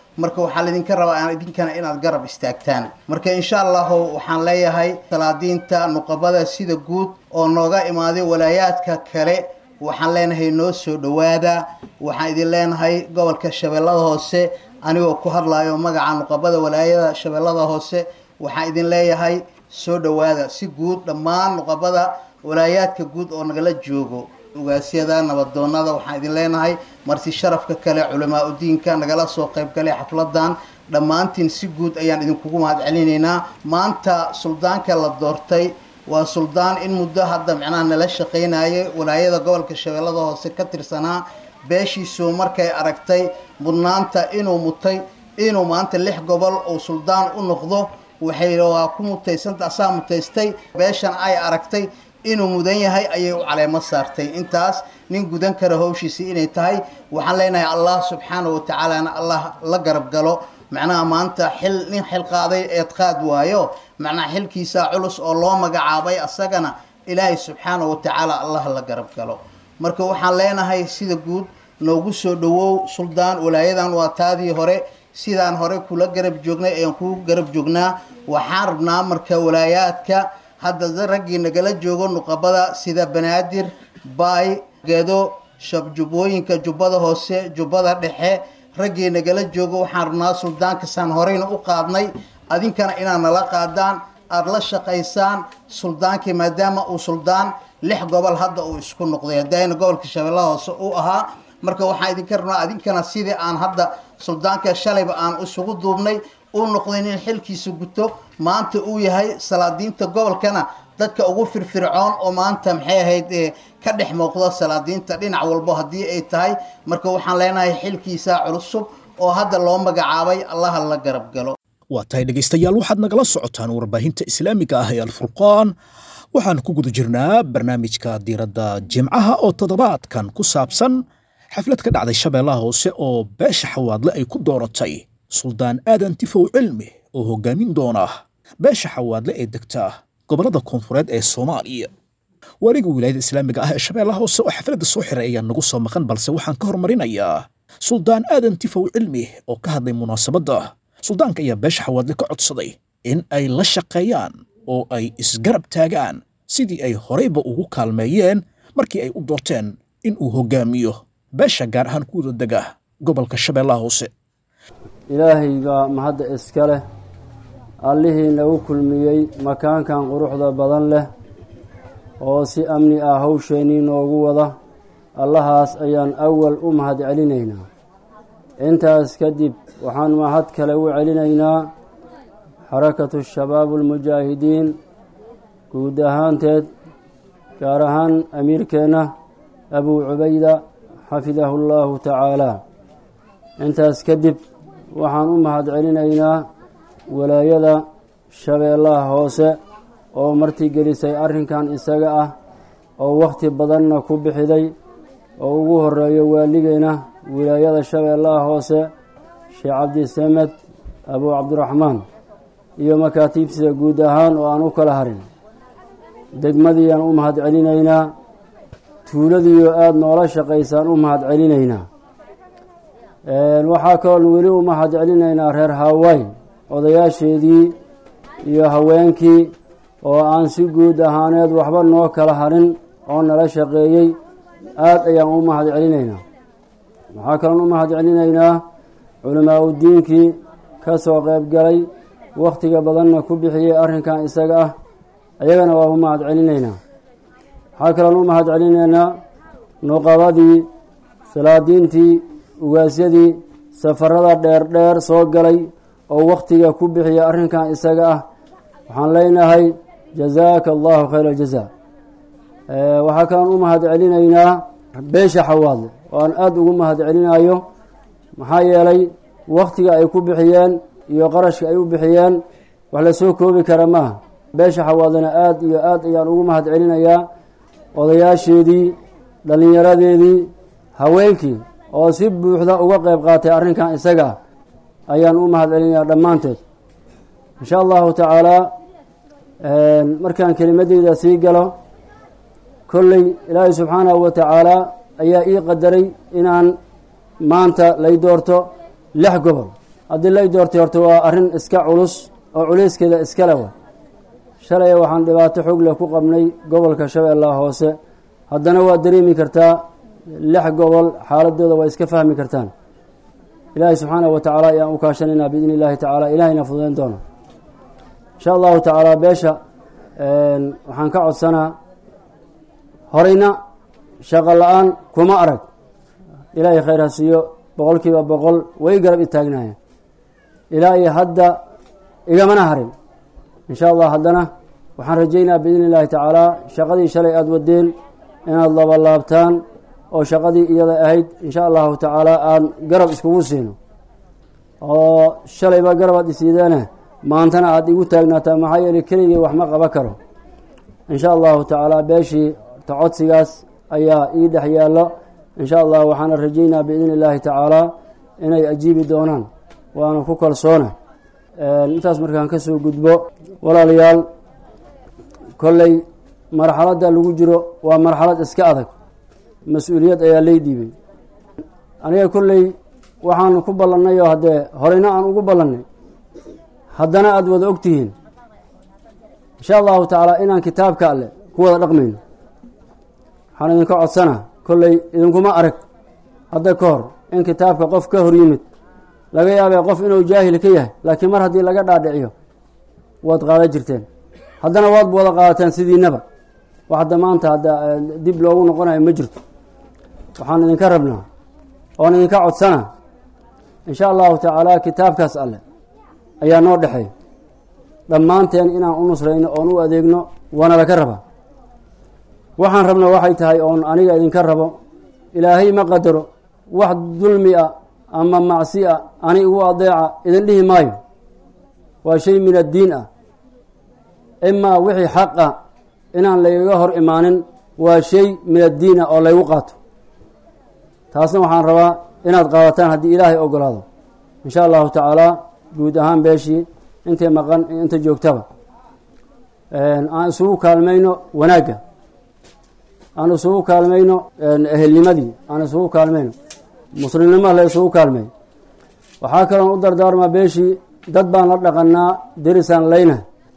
marka waxaa laydinka rabaa idinkana inaad garab istaagtaan marka insha allahu waxaan leeyahay salaadiinta nuqabada sida guud oo nooga imaaday walaayaadka kale waxaan leenahay noo soo dhowaada waxaan idin leenahay gobolka shabeellada hoose anigoo ku hadlayo magaca nuqabada walaayada shabeellada hoose waxaan idin leeyahay soo dhowaada si guud dhammaan nuqabada walaayaadka guud oo nagala joogo ugaasyada nabadoonada waxaan idin leenahay marti sharafka kale culamaa udiinka nagala soo qayb galay xafladan dhammaantiin si guud ayaan idinkugu mahad celinaynaa maanta suldaanka la doortay waa suldaan in muddo hadda micnaha nala shaqaynayay walaayada gobolka shabeellada hoose ka tirsanaa beeshiisu markay aragtay mudnaanta inuu mutay inuu maanta lix gobol uu suldaan u noqdo waxay waa ku mutaysanta asaa mutaystay beeshan ay aragtay inuu mudan yahay ayay u caleemo saartay intaas nin gudan kara howshiisi inay tahay waxaan leenahay allah subxaanahu watacaalana allah la garab galo macnaha maanta xil nin xil qaaday eed qaad waayo macnaha xilkiisa culus oo loo magacaabay asagana ilaahay subxaanahu watacaala allah la garab galo marka waxaan leenahay sida guud noogu soo dhowow suldaan walaayadan waa taadii hore sidaan hore kula garab joognay ayaan kugu garab joognaa waxaan rabnaa marka walaayaadka hadda raggii nagala joogo nuqabada sida banaadir baay gedo shabjubbooyinka jubbada hoose jubbada dhexe raggii nagala joogo waxaan rabnaa suldaankasaan horeyna u qaadnay adinkana inaad nala qaadaan aada la shaqaysaan suldaankii maadaama uu suldaan lix gobol hadda uu isku noqday hadayna gobolka shabeellaha hoose uu ahaa marka waxaan idinka rabnaa adinkana sidii aan hadda suldaanka shalayba aan isugu duubnay uu noqday nin xilkiisa guto maanta uu yahay salaadiinta gobolkana dadka ugu firfircoon oo maanta maxay ahayd ka dhex muuqda salaadiinta dhinac walbo haddii ay tahay marka waxaan leenahay xilkiisa culusub oo hadda loo magacaabay allaha la garab galo waa tahay dhegaystayaal waxaad nagala socotaan warbaahinta islaamiga ah ee alfurqaan waxaan ku guda jirnaa barnaamijka diiradda jimcaha oo toddobaadkan ku saabsan xaflad ka dhacday shabeellaha hoose oo beesha xawaadle ay ku dooratay suldaan aadan tifow cilmi oo hoggaamin doona beesha xawaadle ee degta gobollada koonfureed ee soomaaliya waaliga wilaayada islaamiga ah ee shabeellaha hoose oo xafladda soo xiray ayaa nagu soo maqan balse waxaan ka hormarinayaa suldaan aadan tifow cilmi oo ka hadlay munaasabadda suldaanka ayaa beesha xawaadle ka codsaday in ay la shaqeeyaan oo ay isgarab taagaan sidii ay horeyba ugu kaalmeeyeen markii ay u doorteen in uu hoggaamiyo beesha gaar ahaan kuwada dega gobolka shabeellaha hoose ilaahay baa mahadda iska leh allihii nagu kulmiyey makaankan quruxda badan leh oo si amni ah hawsheennii noogu wada allahaas ayaan awal u mahad celinaynaa intaas kadib waxaan mahad kale u celinaynaa xarakatu shabaabu almujaahidiin guud ahaanteed gaar ahaan amiirkeenna abuu cubayda xafidahu llaahu tacaalaa intaas kadib waxaan u mahad celinaynaa walaayada shabeellaha hoose oo martigelisay arrinkan isaga ah oo wakhti badanna ku bixiday oo ugu horeeyo waaligeena wilaayada shabeellaha hoose sheekh cabdisamed abuu cabdiraxmaan iyo makaatiibsida guud ahaan oo aan u kala harin degmadiiaan u mahad celinaynaa tuuladiioo aada noola shaqaysaan u mahad celinaynaa waxaa kaloon weli u mahad celinaynaa reer hawaay odayaasheedii iyo haweenkii oo aan si guud ahaaneed waxba noo kala harin oo nala shaqeeyey aada ayaan u mahad celinaynaa waxaa kaloon u mahad celinaynaa culimaa udiinkii ka soo qayb galay wakhtiga badanna ku bixiyey arrinkan isaga ah ayagana waa u mahad celinaynaa waxaa kaloon u mahad celinaynaa nuqabadii salaadiintii ugaasyadii safarada dheer dheer soo galay oo wakhtiga ku bixiya arrinkan isaga ah waxaan leenahay jazaaka allahu khayra aljaza waxaa kaloon u mahad celinaynaa beesha xawaadle oo aan aada ugu mahad celinayo maxaa yeelay wakhtiga ay ku bixiyeen iyo qarashka ay u bixiyeen wax la soo koobi kara maaha beesha xawaadlena aada iyo aad ayaan ugu mahad celinayaa odayaasheedii dhallinyaradeedii haweenkii oo si buuxda uga qayb qaatay arrinkan isaga ah ayaan u mahad celinayaa dhammaantood insha allahu tacaalaa markaan kelimadeyda sii galo kolley ilaahay subxaanahu wa tacaalaa ayaa ii qadaray inaan maanta lay doorto lix gobol haddii lay doortay horta waa arrin iska culus oo culeyskeeda iskale wa shalay waxaan dhibaato xoog leh ku qabnay gobolka shabeellaha hoose haddana waa dareemi kartaa lix gobol xaaladooda waa iska fahmi kartaan ilaahay subxaanahu wa tacaala ayaan u kaashanaynaa biidni illaahi tacaala ilahayna fududayn doona insha allahu tacaala beesha waxaan ka codsanaa horeyna shaqo la-aan kuma arag ilaahay khayr ha siiyo boqol kiiba boqol way garab itaagnaayeen ilaa iyo hadda igamana harin insha allah haddana waxaan rajaynaa biidni illaahi tacaala shaqadii shalay aada wadeen inaad labalaabtaan oo shaqadii iyada ahayd insha allahu tacaala aan garab iskugu siino oo shalayba garabaad isiideene maantana aada igu taagnaataa maxaa yeelay keligii wax ma qaba karo insha allahu tacaala beeshii ta codsigaas ayaa ii dhex yaallo insha allah waxaana rajaynaa biidni illaahi tacaala inay ajiibi doonaan waana ku kalsoona intaas markaan kasoo gudbo walaalayaal kolley marxaladda lagu jiro waa marxalad iska adag mas-uuliyad ayaa lay dhiibay aniga kolley waxaan ku ballannay oo haddee horeyna aan ugu ballannay haddana aada wada ogtihiin insha allahu tacaala inaan kitaabka alle ku wada dhaqmayno waxaan idinka codsanaa kolley idinkuma arag hadda ka hor in kitaabka qof ka hor yimid laga yaabee qof inuu jaahil ka yahay laakiin mar haddii laga dhaadhiciyo waad qaadan jirteen haddana waad wada qaadateen sidiinaba wax hadda maanta hadda dib loogu noqonayo ma jirto waxaan idinka rabnaa oon idinka codsanaa insha allahu tacaala kitaabkaas alle ayaa noo dhexeey dhammaanteen inaan u nusrayno oon u adeegno waana laka rabaa waxaan rabna waxay tahay oon aniga idinka rabo ilaahay ma qadaro wax dulmi a ama macsi a ani igu adeeca idin dhihi maayo waa shay min addiin ah imaa wixii xaq ah inaan laygaga hor imaanin waa shay min addiin ah oo laygu qaato taasna waxaan rabaa inaad qaadataan haddii ilaahay ogolaado insha allahu tacaala guud ahaan beeshii intay maqan inta joogtaba aan isugu kaalmayno wanaagga aan isugu kaalmayno ehelnimadii aan isugu kaalmayno muslimnimo la isugu kaalmay waxaa kaloon u dardaarmaa beeshii dad baan la dhaqanaa derisaan layna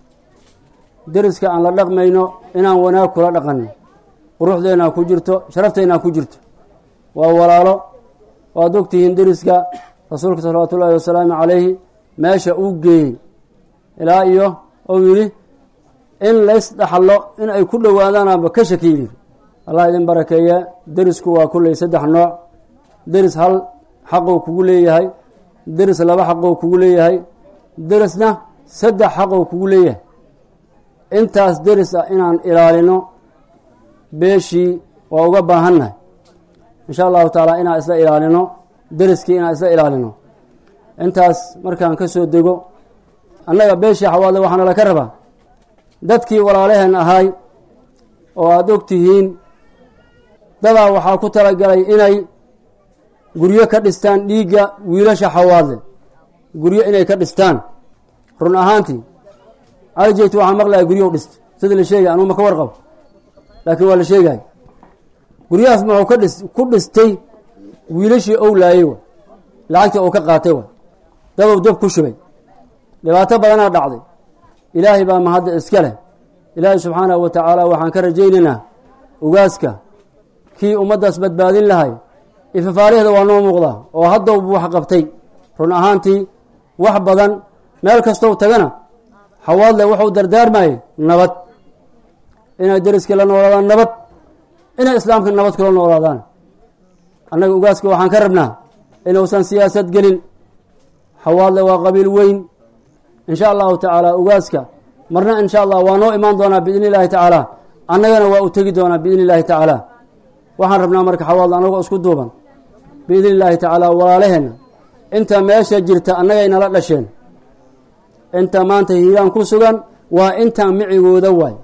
deriska aan la dhaqmayno inaan wanaag kula dhaqanno quruxdeennaa ku jirto sharafteenaa ku jirto waa walaalo waad ogtihiin deriska rasuulka salawaatu ullaahi wasalaamu calayhi meesha uu geeyey ilaa iyo ou yidhi in lays dhaxlo in ay ku dhowaadaanaanba ka shakiyi allah idin barakeeye derisku waa kulley saddex nooc deris hal xaqou kugu leeyahay deris laba xaqou kugu leeyahay derisna saddex xaqou kugu leeyahay intaas deris ah inaan ilaalino beeshii waa uga baahannahay insha allahu tacaala inaan isla ilaalino deriskii inaan isla ilaalino intaas markaan ka soo dego annaga beeshii xawaadle waxaana laka rabaa dadkii walaalaheen ahaay oo aada og tihiin dadaa waxaa ku talagalay inay guryo ka dhistaan dhiigga wiilasha xawaadle guryo inay ka dhistaan run ahaantii aljeyt waxaa maqlaya guryahu dhista sida la sheegay anuu ma ka warqabo laakiin waa la sheegay guryahaas muxuu ka dhis ku dhistay wiilashii ou laayey wa lacagtii ou ka qaatay wa dadow dab ku shubay dhibaato badanaa dhacday ilaahay baa mahadda iska leh ilaahay subxaanahu wa tacaala waxaan ka rajaynaynaa ugaaska kii ummaddaas badbaadin lahay ifafaarihda waa noo muuqdaa oo haddow buu wax qabtay run ahaantii wax badan meel kastou tagana xawaadle wuxuu dardaarmayey nabad inay deriskii la noolaadaan nabad inay islaamka nabad kula noolaadaan annaga ugaaska waxaan ka rabnaa inuusan siyaasad gelin xawaadle waa qabiil weyn insha allahu tacaala ugaaska marna insha allah waa noo imaan doonaa biidni illaahi tacaala annagana waa u tegi doonaa biidni illaahi tacaala waxaan rabnaa marka xawaadle annagoo isku duuban biidni illaahi tacaala walaalaheenna inta meesha jirta annagay nala dhasheen inta maanta hiiraan ku sugan waa intaan micigooda waay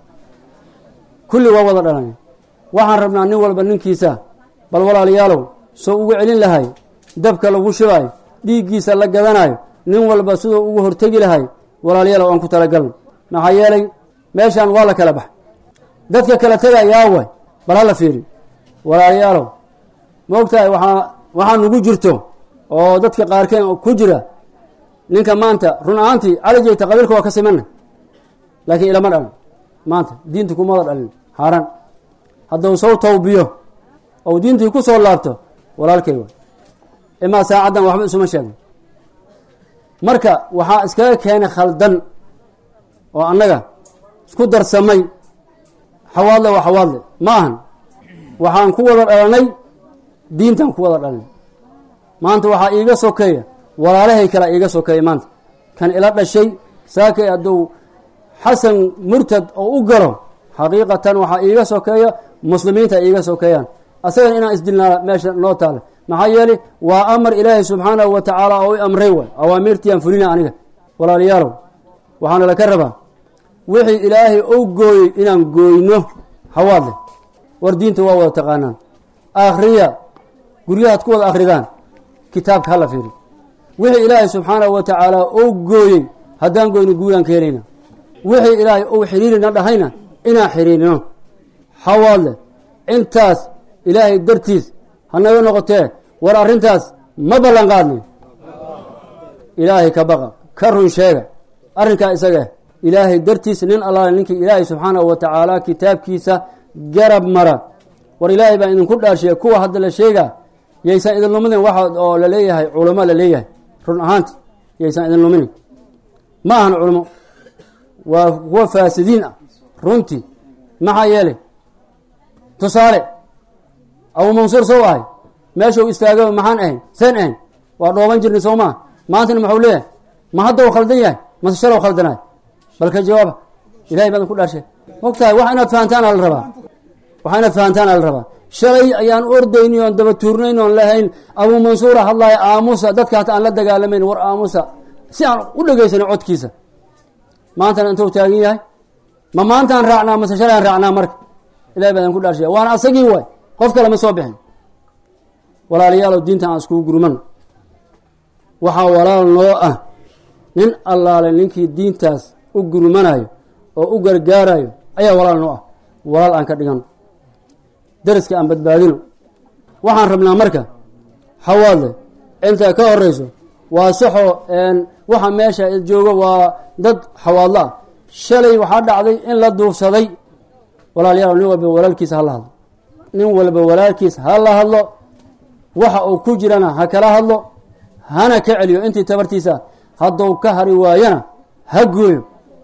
kulli waa wada dhalan waxaan rabnaa nin walba ninkiisa bal walaalayaalow soo ugu celin lahay dabka lagu shubaayo dhiiggiisa la gadanayo nin walba siduu ugu hortegi lahay walaalayaalow aan ku talagalno maxaa yeelay meeshaan waa la kala bax dadka kala tegayaa waay bal hala fiiri walaalayaalow ma ogtahay waxaa waxaa nugu jirto oo dadka qaarkeen ku jira ninka maanta run ahaantii cali jeyta qabiilka waa ka simana laakiin ilama dhalin maanta diinta kumada dhalin xaaraan hadduu soo tawbiyo ou diintii ku soo laabto walaalkay waay imaa saacaddan waxba isuma sheegno marka waxaa iskaga keenay khaldan oo annaga isku darsamay xawaadle waa xawaadle ma ahan waxaan ku wada dhalanay diintaan ku wada dhalanay maanta waxaa iiga sokeeya walaalahay kalea iiga sokeeya maanta kan ila dhashay saakay hadduu xasan murtad oo u galo xaqiiqatan waxaa iiga sokeeya muslimiinta iiga sokeeyaan asagana inaan isdilnaa meesha noo taala maxaa yeelay waa amar ilaahay subxaanahu wa tacaala oo i amray waay awaamiirtiiyaan fulina aniga walaalayaalow waxaana laka rabaa wixii ilaahay ou gooyey inaan gooyno hawaadle war diinta waa wada taqaanaan akhriya guryahaad ku wada akhridaan kitaabka hala fiiri wixii ilaahay subxaanahu wa tacaala ou gooyey haddaan goyno guulaan ka helayna wixii ilaahay ou xiriirina dhahayna inaan xiriirino hawaadle intaas ilaahay dartiis hanaga noqotee war arrintaas ma ballan qaadnay ilaahay ka baqa ka run sheega arrinkaa isaga ilaahay dartiis nin allaale ninkii ilaahay subxaanahu wa tacaala kitaabkiisa garab mara war ilaahay baan idinku dhaarshiya kuwa hadda la sheegaa yaysan idin luminin waxa oo la leeyahay culamo la leeyahay run ahaanti yaysan idin luminin ma ahan culamo waa kuwa faasidiin ah runtii maxaa yeelay tusaale abu mansuur sow ahay meeshuu istaaga maxaan ahayn seen ahayn waa dhooban jirnay soo maa maantana maxuu leeyahay ma hadda u khaldan yahay mase shalow khaldanaay balka jawaaba ilahay baadan ku dhaarshay mogtahay wax inaad fahantaana la rabaa wax inaad fahantaana la rabaa shalay ayaan ordayni oon daba tuurnayn oon lahayn abuu mansuura hadlaaya aamusa dadka hata aan la dagaalamayn war aamusa si aan u dhegaysanin codkiisa maantana intuu taagan yahay ma maantaan raacnaa mase shalayaan raacnaa marka ilahay baadan ku dhaarshay waana asagii waay qof kale ma soo bixin walaalayaalow diinta aan iskugu gurman waxaa walaal noo ah nin allaale ninkii diintaas u gurmanayo oo u gargaarayo ayaa walaal noo ah walaal aan ka dhigano dariska aan badbaadino waxaan rabnaa marka hawaadle inta ka horeyso waa saxoo waxa meesha joogo waa dad xawaadlo ah shalay waxaa dhacday in la duufsaday walaalayaal nin walba walaalkiisa hala hadlo nin walba walaalkiis ha la hadlo waxa uu ku jirana ha kala hadlo hana ka celiyo intii tabartiisa hadduu ka hari waayana ha gooyo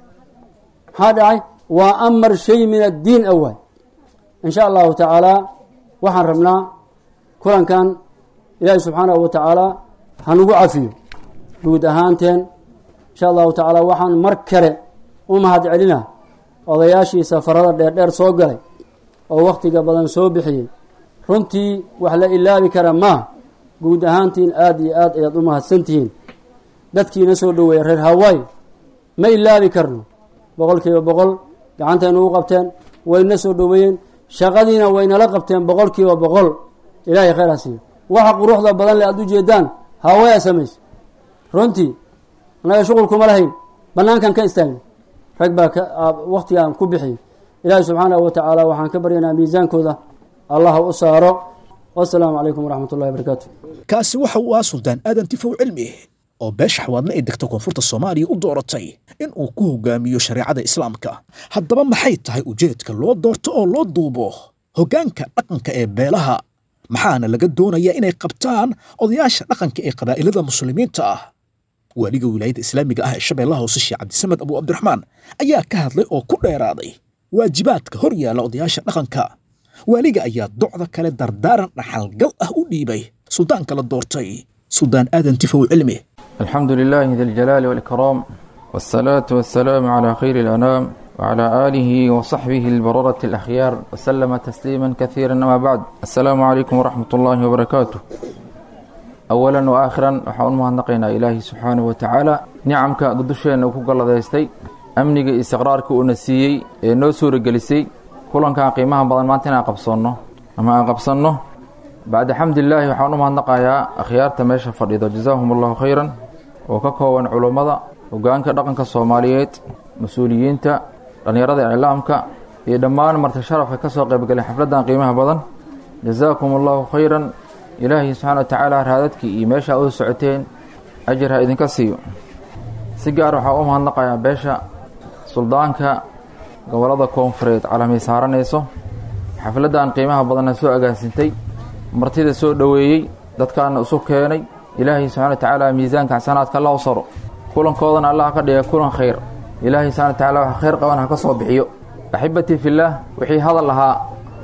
maxaa dhacay waa amar shay min addiin a waay in sha allahu tacaala waxaan rabnaa kulankan ilaahi subxaanahu wa tacaala hanugu cafiyo guud ahaanteen insha allahu tacaala waxaan mar kale u mahad celina odayaashii safarada dheerdheer soo galay oo wakhtiga badan soo bixiyey runtii wax la ilaabi kara maa guud ahaantiin aada iyo aad ayaad u mahadsantihiin dadkiina soo dhoweeya reer hawaii ma ilaabi karno boqol kiiba boqol gacantayna u qabteen wayna soo dhoweeyeen shaqadiina waynala qabteen boqol kiiba boqol ilaahay khayr ha siiyo waxa quruxda badan le aada u jeedaan hawaya samaysa runtii annaga shuqul kuma lahayn banaankan ka istaagna rag baa ka waktigaan ku bixiyay ilaahi subxaanahu wa tacaala waxaan ka baryanaa miisaankooda allah u saaro wasalaamu calaykum waraxmat ullahi barakaatu kaasi waxa uu ah suldaan aadan tifow cilmi oo beesha xawaadle ee degta koonfurta soomaaliya u dooratay in uu ku hogaamiyo shareecada islaamka haddaba maxay tahay ujeedka loo doorto oo loo duubo hoggaanka dhaqanka ee beelaha maxaana laga doonayaa inay qabtaan odayaasha dhaqanka ee qabaa'ilada muslimiinta ah waaliga wilaayadda islaamiga ah ee shabeellaha hoose sheekh cabdisamed abu cabdiraxmaan ayaa ka hadlay oo ku dheeraaday waajibaadka hor yaalla odayaasha dhaqanka waaliga ayaa docda kale dardaaran dhaxalgal ah u dhiibay suldaanka la doortay suldaan aadan tifow cilmi الحمد لله ذي الجلال والإكرام والصلاة والسلام على خير الأنام وعلى آله وصحبه البررة الأخيار وسلم تسليما كثيرا أما بعد السلام عليكم ورحمة الله وبركاته أولا وآخرا وحاول مهنقنا إلهي سبحانه وتعالى نعمك قدشين وكوك الله دايستي أمنك استقرارك ونسيي نو سورة جلسي كلن كان قيمها بدن ما تنا قبصنه أما قبصنه بعد حمد الله وحاول مهنقايا أخيار تماشى فريضة جزاهم الله خيرا وككوان علمada hogaanka dhaqanka Soomaaliyeed mas'uuliyiinta dhalinyarada islaamka iyo dhammaan marti sharafka ka soo qayb galay xafladan qiimaha badan jazaakumullahu khayran ilaahi subhanahu wa ta'ala raadadkii iyo meesha u socoteen ajir ha idinka siiyo si gaar waxaa u mahadnaqayaa beesha suldaanka gobollada koonfureed calamay saaranayso xafladdan qiimaha badanna soo agaasintay martida soo dhoweeyey dadkaana isu keenay ilaahay subxana wa tacaala miisaanka xasanaadka alla u saro kulankoodana allah ka dhiga kulan khayr ilaahay subxana wa tacala wax khayr qaban ha ka soo bixiyo axibatii fillaah wixii hadal ahaa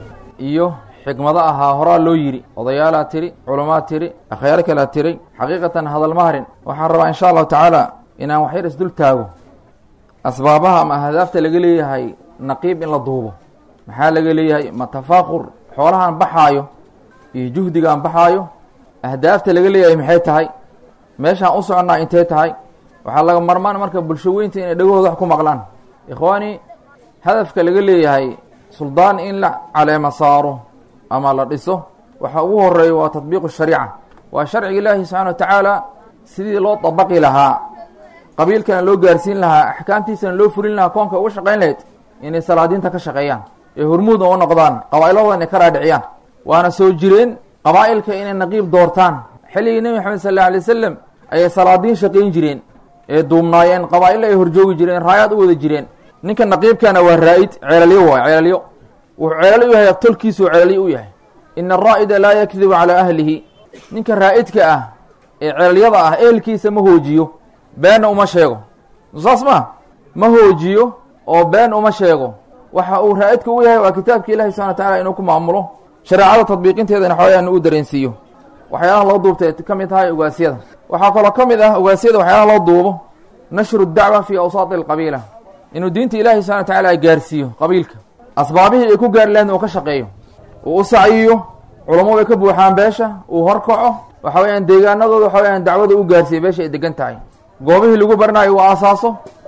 iyo xikmado ahaa horaa loo yidhi odayaalaa tiri culummaa tiri akhyaaro kalea tiray xaqiiqatan hadal ma harin waxaan rabaa insha allahu tacaala inaan waxyar isdul taago asbaabaha ama ahdaafta laga leeyahay naqiib in la duubo maxaa laga leeyahay ma tafaakur xoolahaan baxaayo iyo juhdigaan baxaayo ahdaafta laga leeyahay maxay tahay meeshaan u soconnaa intay tahay waxaa laga marmaan marka bulsho weynta inay dhagahooda wax ku maqlaan ikhwaani hadafka laga leeyahay suldaan in la caleema saaro ama la dhiso waxa ugu horeeya waa tatbiiqu shariica waa sharciga ilaahi subxana wa tacaala sidii loo dabaqi lahaa qabiilkana loo gaarsiin lahaa axkaamtiisana loo fulin lahaa koonka uga shaqayn lahayd inay salaadiinta ka shaqeeyaan ee hormuudna u noqdaan qabaa'iladooda inay ka raadhiciyaan waana soo jireen qabaa'ilka inay naqiib doortaan xilligii nebi maxamed sal alla alay wasalam ayay salaadiin shaqayn jireen ee duubnaayeen qabaa'illa ay horjoogi jireen raayaad u wada jireen ninka naqiibkana waa raa'id ceelalyo waay ceelalyo wuxuu ceelal u yahay tolkiisuu ceelalyo u yahay ina araa'ida laa yakdibu calaa ahlihi ninka raa'idka ah ee ceelalyada ah ehelkiisa ma hoojiyo beenna uma sheego saas ma ma hoojiyo oo been uma sheego waxa uu raa'idka u yahay waa kitaabka ilahi subxana wa tacala inuu ku maamulo shareecada tadbiiqinteedana xoogaan uu dareensiiyo waxyaalaha loo duubtay ka mid tahay ogaasyada waxaa kaloo ka mid ah ogaasyada waxyaalaha loo duubo nashru dacwa fii awsaati alqabiila inuu diinta ilaahi subxana wa tacala gaarsiiyo qabiilka asbaabihii ay ku gaari lahayn uu ka shaqeeyo uu u sacyiyo culamo bay ka buuxaan beesha uu horkaco waxa weyaan deegaanadooda waxa weyaan dacwada u gaarsiiyo beesha ay degan tahay goobihii lagu barnaayo uu aasaaso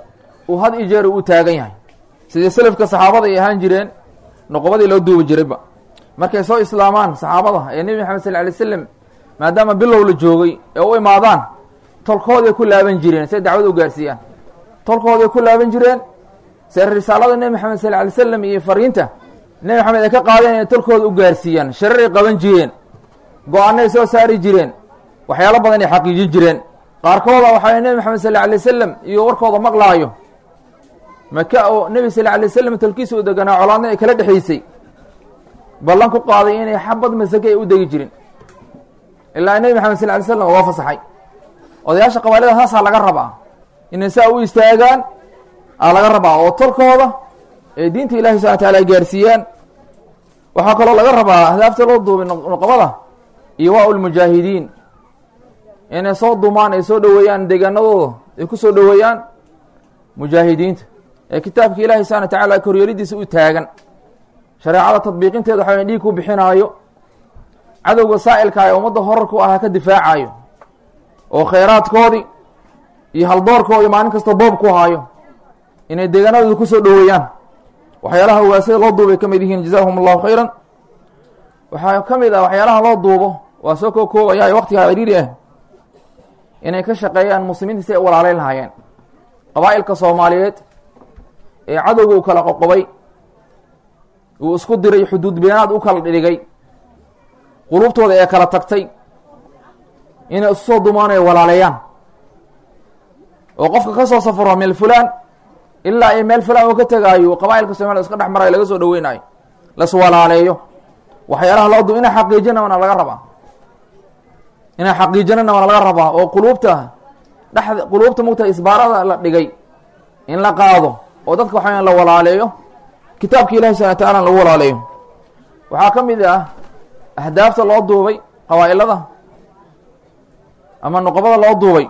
uu had iyo jeer uu u taagan yahay sidii selafka saxaabada ay ahaan jireen noqobadii loo duubi jirayba markay soo islaamaan saxaabada ee nebi maxamed sal alay slam maadaama bilow la joogay ee u imaadaan tolkooday ku laaban jireen say dacwada u gaarsiiyaan tolkooday ku laaban jireen se risaalada nebi maxamed sal alay slam iyo fariinta nebi maxamed ay ka qaadeen inay tolkooda u gaarsiiyaan shararay qaban jireen go-aanay soo saari jireen waxyaalo badan ay xaqiijin jireen qaarkooda waxaa nebi maxamed sal alay wasalam iyo warkooda maqlaayo maka oo nebi sal alay wasalam tolkiisa u deganaa colaadna ay kala dhexaysay ballan ku qaaday inay xabad masake ay u degi jirin ilaa nebi maxamed sal alay slam uga fasaxay odayaasha qabailada saasaa laga rabaa inay saa u istaagaan aa laga rabaa oo tolkooda ee diinta ilahi subana wataala ay gaarsiiyaan waxaa kaloo laga rabaa ahdaafta loo duubay noqobada iyo waa ulmujaahidiin inay soo dumaan ay soo dhoweeyaan deegaanadooda ay ku soo dhoweeyaan mujaahidiinta ee kitaabka ilahi subana watacaala koryeelidiisa u taagan shareecada tadbiiqinteeda waxa dhiig ku bixinaayo cadowga saa'ilka ee ummadda horarku ahaa ka difaacayo oo khayraadkoodii iyo haldoorkoodii maalin kasta boob ku haayo inay deegaanadooda ku soo dhoweeyaan waxyaalaha ugaasada loo duubay ka mid yihiin jazaahum allahu khayran waxaa ka mid ah waxyaalaha loo duubo waa soo koo koobaya waqtigaa ciriiri ah inay ka shaqeeyaan muslimiinta si ay u walaaleyn lahaayeen qabaa'ilka soomaaliyeed ee cadowga u kala qoqobay uu isku diray xuduud beenaad u kala dhigay qulubtooda ee kala tagtay inay isu soo dumaan ay walaaleeyaan oo qofka ka soo safaro meel fulaan ilaa ay meel fulaan uu ka tegaayo qabaa'ilka soomaliya iska dhex marayo laga soo dhaweynayo las walaaleeyo waxyaalaha loo du inay xaqiijina waana laga rabaa inay xaqiijinana waana laga rabaa oo quluubta dhexda quluubta mugta isbaarada la dhigay in la qaado oo dadka waxaa la walaaleeyo kitaabka ilahi subana wataala lagu walaaleeyo waxaa ka mid ah ahdaafta loo duubay qabaa'ilada ama noqobada loo duubay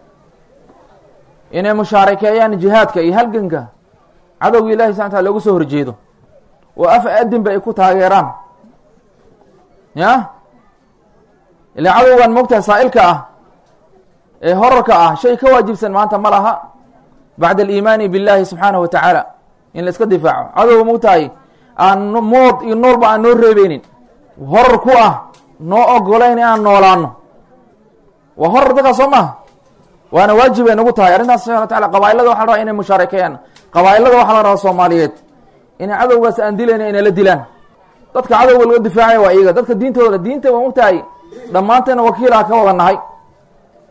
inay mushaarakeeyaan jihaadka iyo halganka cadowga ilahi subana wataala loogu soo horjeedo oo af adinba ay ku taageeraan ya ilaa cadowgan mogtaha saa'ilka ah ee horarka ah shay ka waajibsan maanta ma laha bacda aliimaani billahi subxaanahu wa tacaala in la iska difaaco cadowga mogtahay aan mood iyo noolba aan noo reebeynin horar ku ah noo ogolayn inaan noolaano waa horar dadkaa soo maha waana waajib ay nagu tahay arrintaas subxana wa taala qabaa'ilada waxa la rabaa inay mushaarakeeyaan qabaa'ilada waxaa la rabaa soomaaliyeed inay cadowgaas aan dilayna inay la dilaan dadka cadowga laga difaacaya waa iyaga dadka diintooda diinta waa mogtahay dhammaanteena wakiilaha ka wada nahay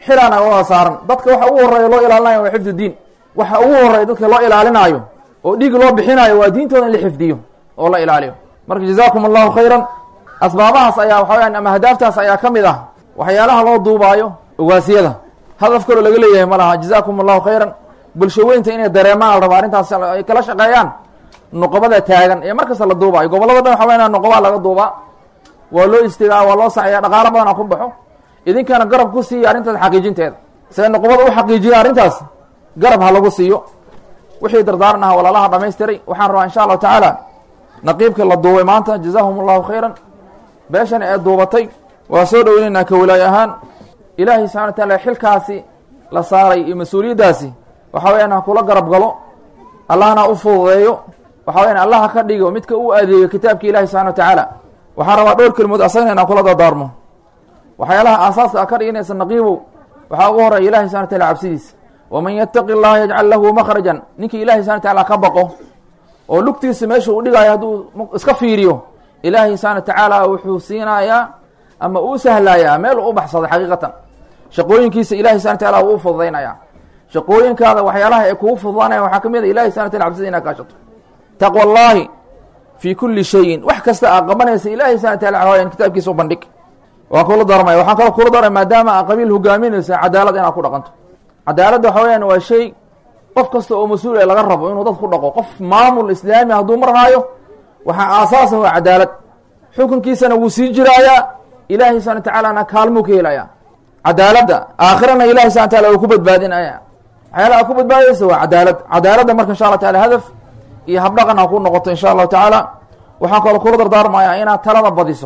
xilaana wada saaran dadka waxa ugu horeeya loo ilaalinayo waa xifdu diin waxa ugu horeeya dadka loo ilaalinaayo oo dhiig loo bixinayo waa diintooda in la xifdiyo oo la ilaaliyo marka jazaakum allahu khayran asbaabahaas ayaa waxa weyaan ama hadaaftaas ayaa ka mid ah waxyaalaha loo duubaayo ogaasiyada hadaf kaloo laga leeyahay ma laha jazaakum allahu khayran bulshaweynta inay dareemaan la rabaa arrintaas ay kala shaqeeyaan nuqobada taagan ee markasta la duubaayo gobolada dhan waxa weya nuqobaa laga duubaa waa loo istigaa waa loo saxeeya dhaqaalo badana ku baxo idinkana garab ku siiya arrintaas xaqiijinteeda siday nuqobada u xaqiijiya arrintaas garab ha lagu siiyo wixii dardaaran aha walaalaha dhamaystiray waxaan rabaa insha allahu tacaala naqiibka la duubay maanta jazaahum allahu khayran beeshana ee duubatay waa soo dhoweynaynaa ka walaay ahaan ilaahay subxana wa taala xilkaasi la saaray iyo mas-uuliyaddaasi waxa weyaan ha kula garab galo allahna u fududeeyo waxa weyaan allaha ka dhigo midka u adeeyo kitaabka ilahi subxana wa tacaala waxaan rabaa dhowr kelimood asagna inaan kula dardaarmo waxyaalaha aasaaska a ka dhiganaysa naqiibow waxaa ugu horeya ilahi subxana wa taala cabsidiisa waman yattaqi allaha yajcal lahu makhrajan ninkii ilahi subxana wa tacaala ka baqo oo lugtiisa meesha uu dhigaayo hadduu iska fiiriyo ilaahay subxana wa tacaala wuxuu siinayaa ama uu sahlayaa meel u baxsaday xaqiiqatan shaqooyinkiisa ilahi subxana wa taala wuu u fududaynayaa shaqooyinkaada waxyaalaha ay kugu fududaanaya waxaa ka mid a ilahi subxana wa tala cabsida inaad kaashato taqwa allahi fii kulli shayin wax kasta aa qabanaysa ilahi subxana wa taala hawayaan kitaabkiisa u bandhig waan kula darmaya waxaan kaloo kula darmaya maadaama aa qabiil hogaaminaysa cadaalad inaad ku dhaqanto cadaaladda waxa weyaan waa shay qof kasta oo mas-uul ee laga rabo inuu dad ku dhaqo qof maamul islaami hadduu marhaayo waxaa aasaasa waa cadaalad xukunkiisana wuu sii jiraayaa ilaahay subana watacaalana kaalmuu ka helayaa cadaaladda aakhirana ilahay subana wataala uu ku badbaadinaya waxyaalaha a ku badbaadaysa waa cadaalad cadaaladda marka insha allah taala hadaf iyo habdhaqan ha ku noqoto insha allahu tacaala waxaan kaloo kula dardaarmayaa inaad talada badiso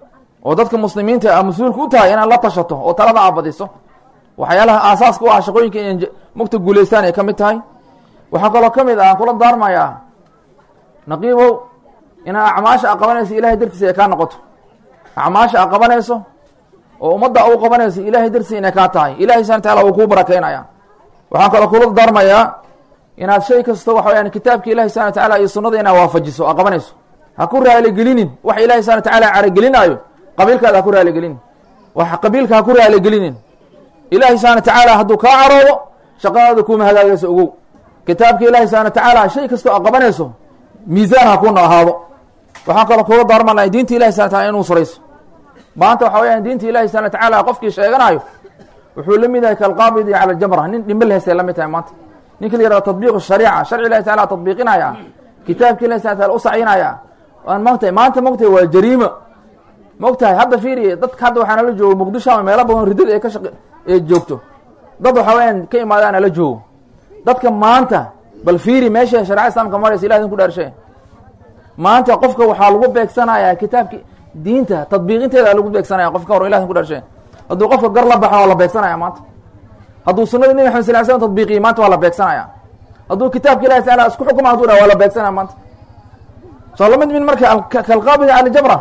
oo dadka muslimiinta a mas-uulka u tahay inaad la tashato oo talada aad badiso waxyaalaha aasaaska u ah shaqooyinka inay mugta guulaystaan ay ka mid tahay waxaa kaloo ka mid ah aan kula daarmayaa naqiibow inaad acmaasha a qabanayso ilahay dartiisa ay kaa noqoto acmaasha a qabanayso oo ummadda u qabanayso ilahay dartiisa inay kaa tahay ilahay subana taala uu kuu barakeynaya waxaan kaloo kula daarmayaa inaad shay kasto waxa weyaan kitaabka ilahi subana watacaala iyo sunnada inaad waafajiso a qabanayso ha ku raaligelinin wax ilahi subana watacaala caragelinaayo qabiilkaada ha ku raaligelinin wax qabiilka ha ku raaligelinin ilahi subana watacaala hadduu kaa caroodo shaqadaada kuma hagaagayso ogow kitaabka ilahi subana watacaala shay kastoo a qabanayso miisaan ha kuna ahaado waxaan kaloo kula daarmanaya diinta ilahi subana wataala inuu surayso maanta waxa weyaan diinta ilahi subana watacaala qofkii sheeganayo wuxuu la mid yahay kalqaabidi cala jamra nin dhimbe leheystay la mid tahay maanta ninka la yihahdo tatbiiq shariica sharci ilahi taala tatbiiqinaya kitaabka ilahi subana taala u sacinaya waan mogtahay maanta mogtahay waa jariimo mogtahay hadda fiiriye dadka hadda waxaa nala joogo muqdisho ama meelo badan riddada ee ka shaq ee joogto dad waxa weyaan ka imaadaan ala joogo dadka maanta bal fiiri meesha shareca islamka maraysa ilah idin ku dhaarshe maanta qofka waxaa lagu beegsanayaa kitaabki diinta tadbiiqinteeda lagu beegsanaya qofka hor ilah idin ku dhaarshe hadduu qofka gar la baxo waa la beegsanaya maanta hadduu sunada nebi maxamed sal l slam tadbiiqiyo maanta waa la beegsanaya hadduu kitaabka ilahi taala isku xukuma haduu dha waa la beegsanaya maanta soo lamid min marka kalqaabida cala jamra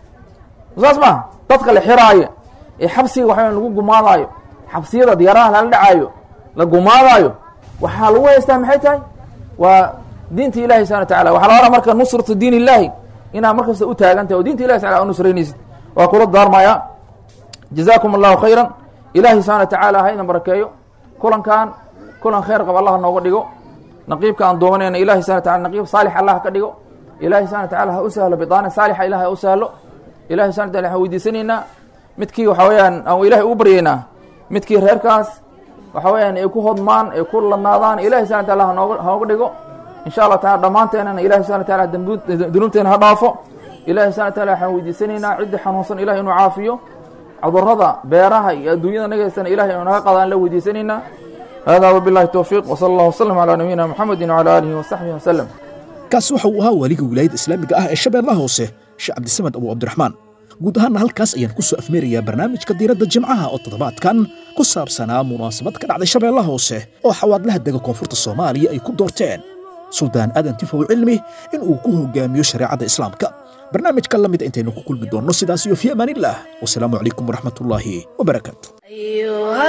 saas ma dadka la xiraayo ee xabsiga waxa lagu gumaadaayo xabsiyada diyaaraha lala dhacaayo la gumaadaayo waxaa lagu haystaa maxay tahay waa diinta ilahi subana wa tacala waxa la oraa marka nusratu diin illahi inaad markasta u taagan tahay oo diinta ilahi taala u nusraynaysid waa kula daarmaya jazaakum allahu khayran ilahi subana wa tacaala ha idin barakeeyo kulankan kulan khayr qab allah nooga dhigo naqiibka aan doomanayna ilahi subana wa taala naqiib saalix allah ka dhigo ilahi subana wa tacala ha u sahlo bidaana saalixa ilah ha u sahlo ilahi subana wataala waxaan weydiisanaynaa midkii waxa weyaan aan ilahay ugu baryaynaa midkii reerkaas waxa weyaan ay ku hodmaan ay ku ladnaadaan ilahi subana wataala hanooga hanooga dhigo insha allah taala dhammaanteenana ilahi subana wa taala dunuubteena ha dhaafo ilahi subana wa taala waxaan weydiisanaynaa ciddii xanuunsan ilahi inuu caafiyo cudurada beeraha iyo adduunyada nagaysana ilahay inuu naga qadaan la weydiisanaynaa hada wabilahi towfiiq wsala allah wasalam calaa nabiyina muxamedi wcala aalihi wasaxbihi wasalam kaasi waxa uu ahaa waaliga wilaayadda islaamiga ah ee shabeellaha hoose sheekh cabdisamed abu cabdiraxmaan guud ahaanna halkaas ayaan ku soo afmeerayaa barnaamijka diiradda jimcaha oo toddobaadkan ku saabsanaa munaasabad ka dhacday shabeellaha hoose oo xawaadlaha dega koonfurta soomaaliya ay ku doorteen suldaan aadan tifow cilmi in uu ku hogaamiyo shareecadda islaamka barnaamijka la mida intaynu ku kulmi doonno sidaas iyo fi amaanillah wasalaamu calaykum waraxmatullaahi wabarakaatu أيها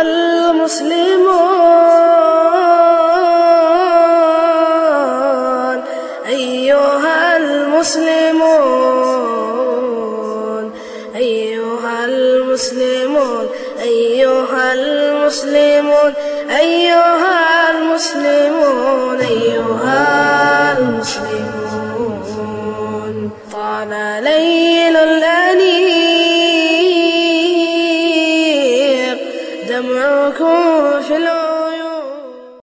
المسلمون أيها المسلمون أيها المسلمون أيها المسلمون المسلمون أيها المسلمون أيها المسلمون طال ليل الأنيق دمعكم في العيون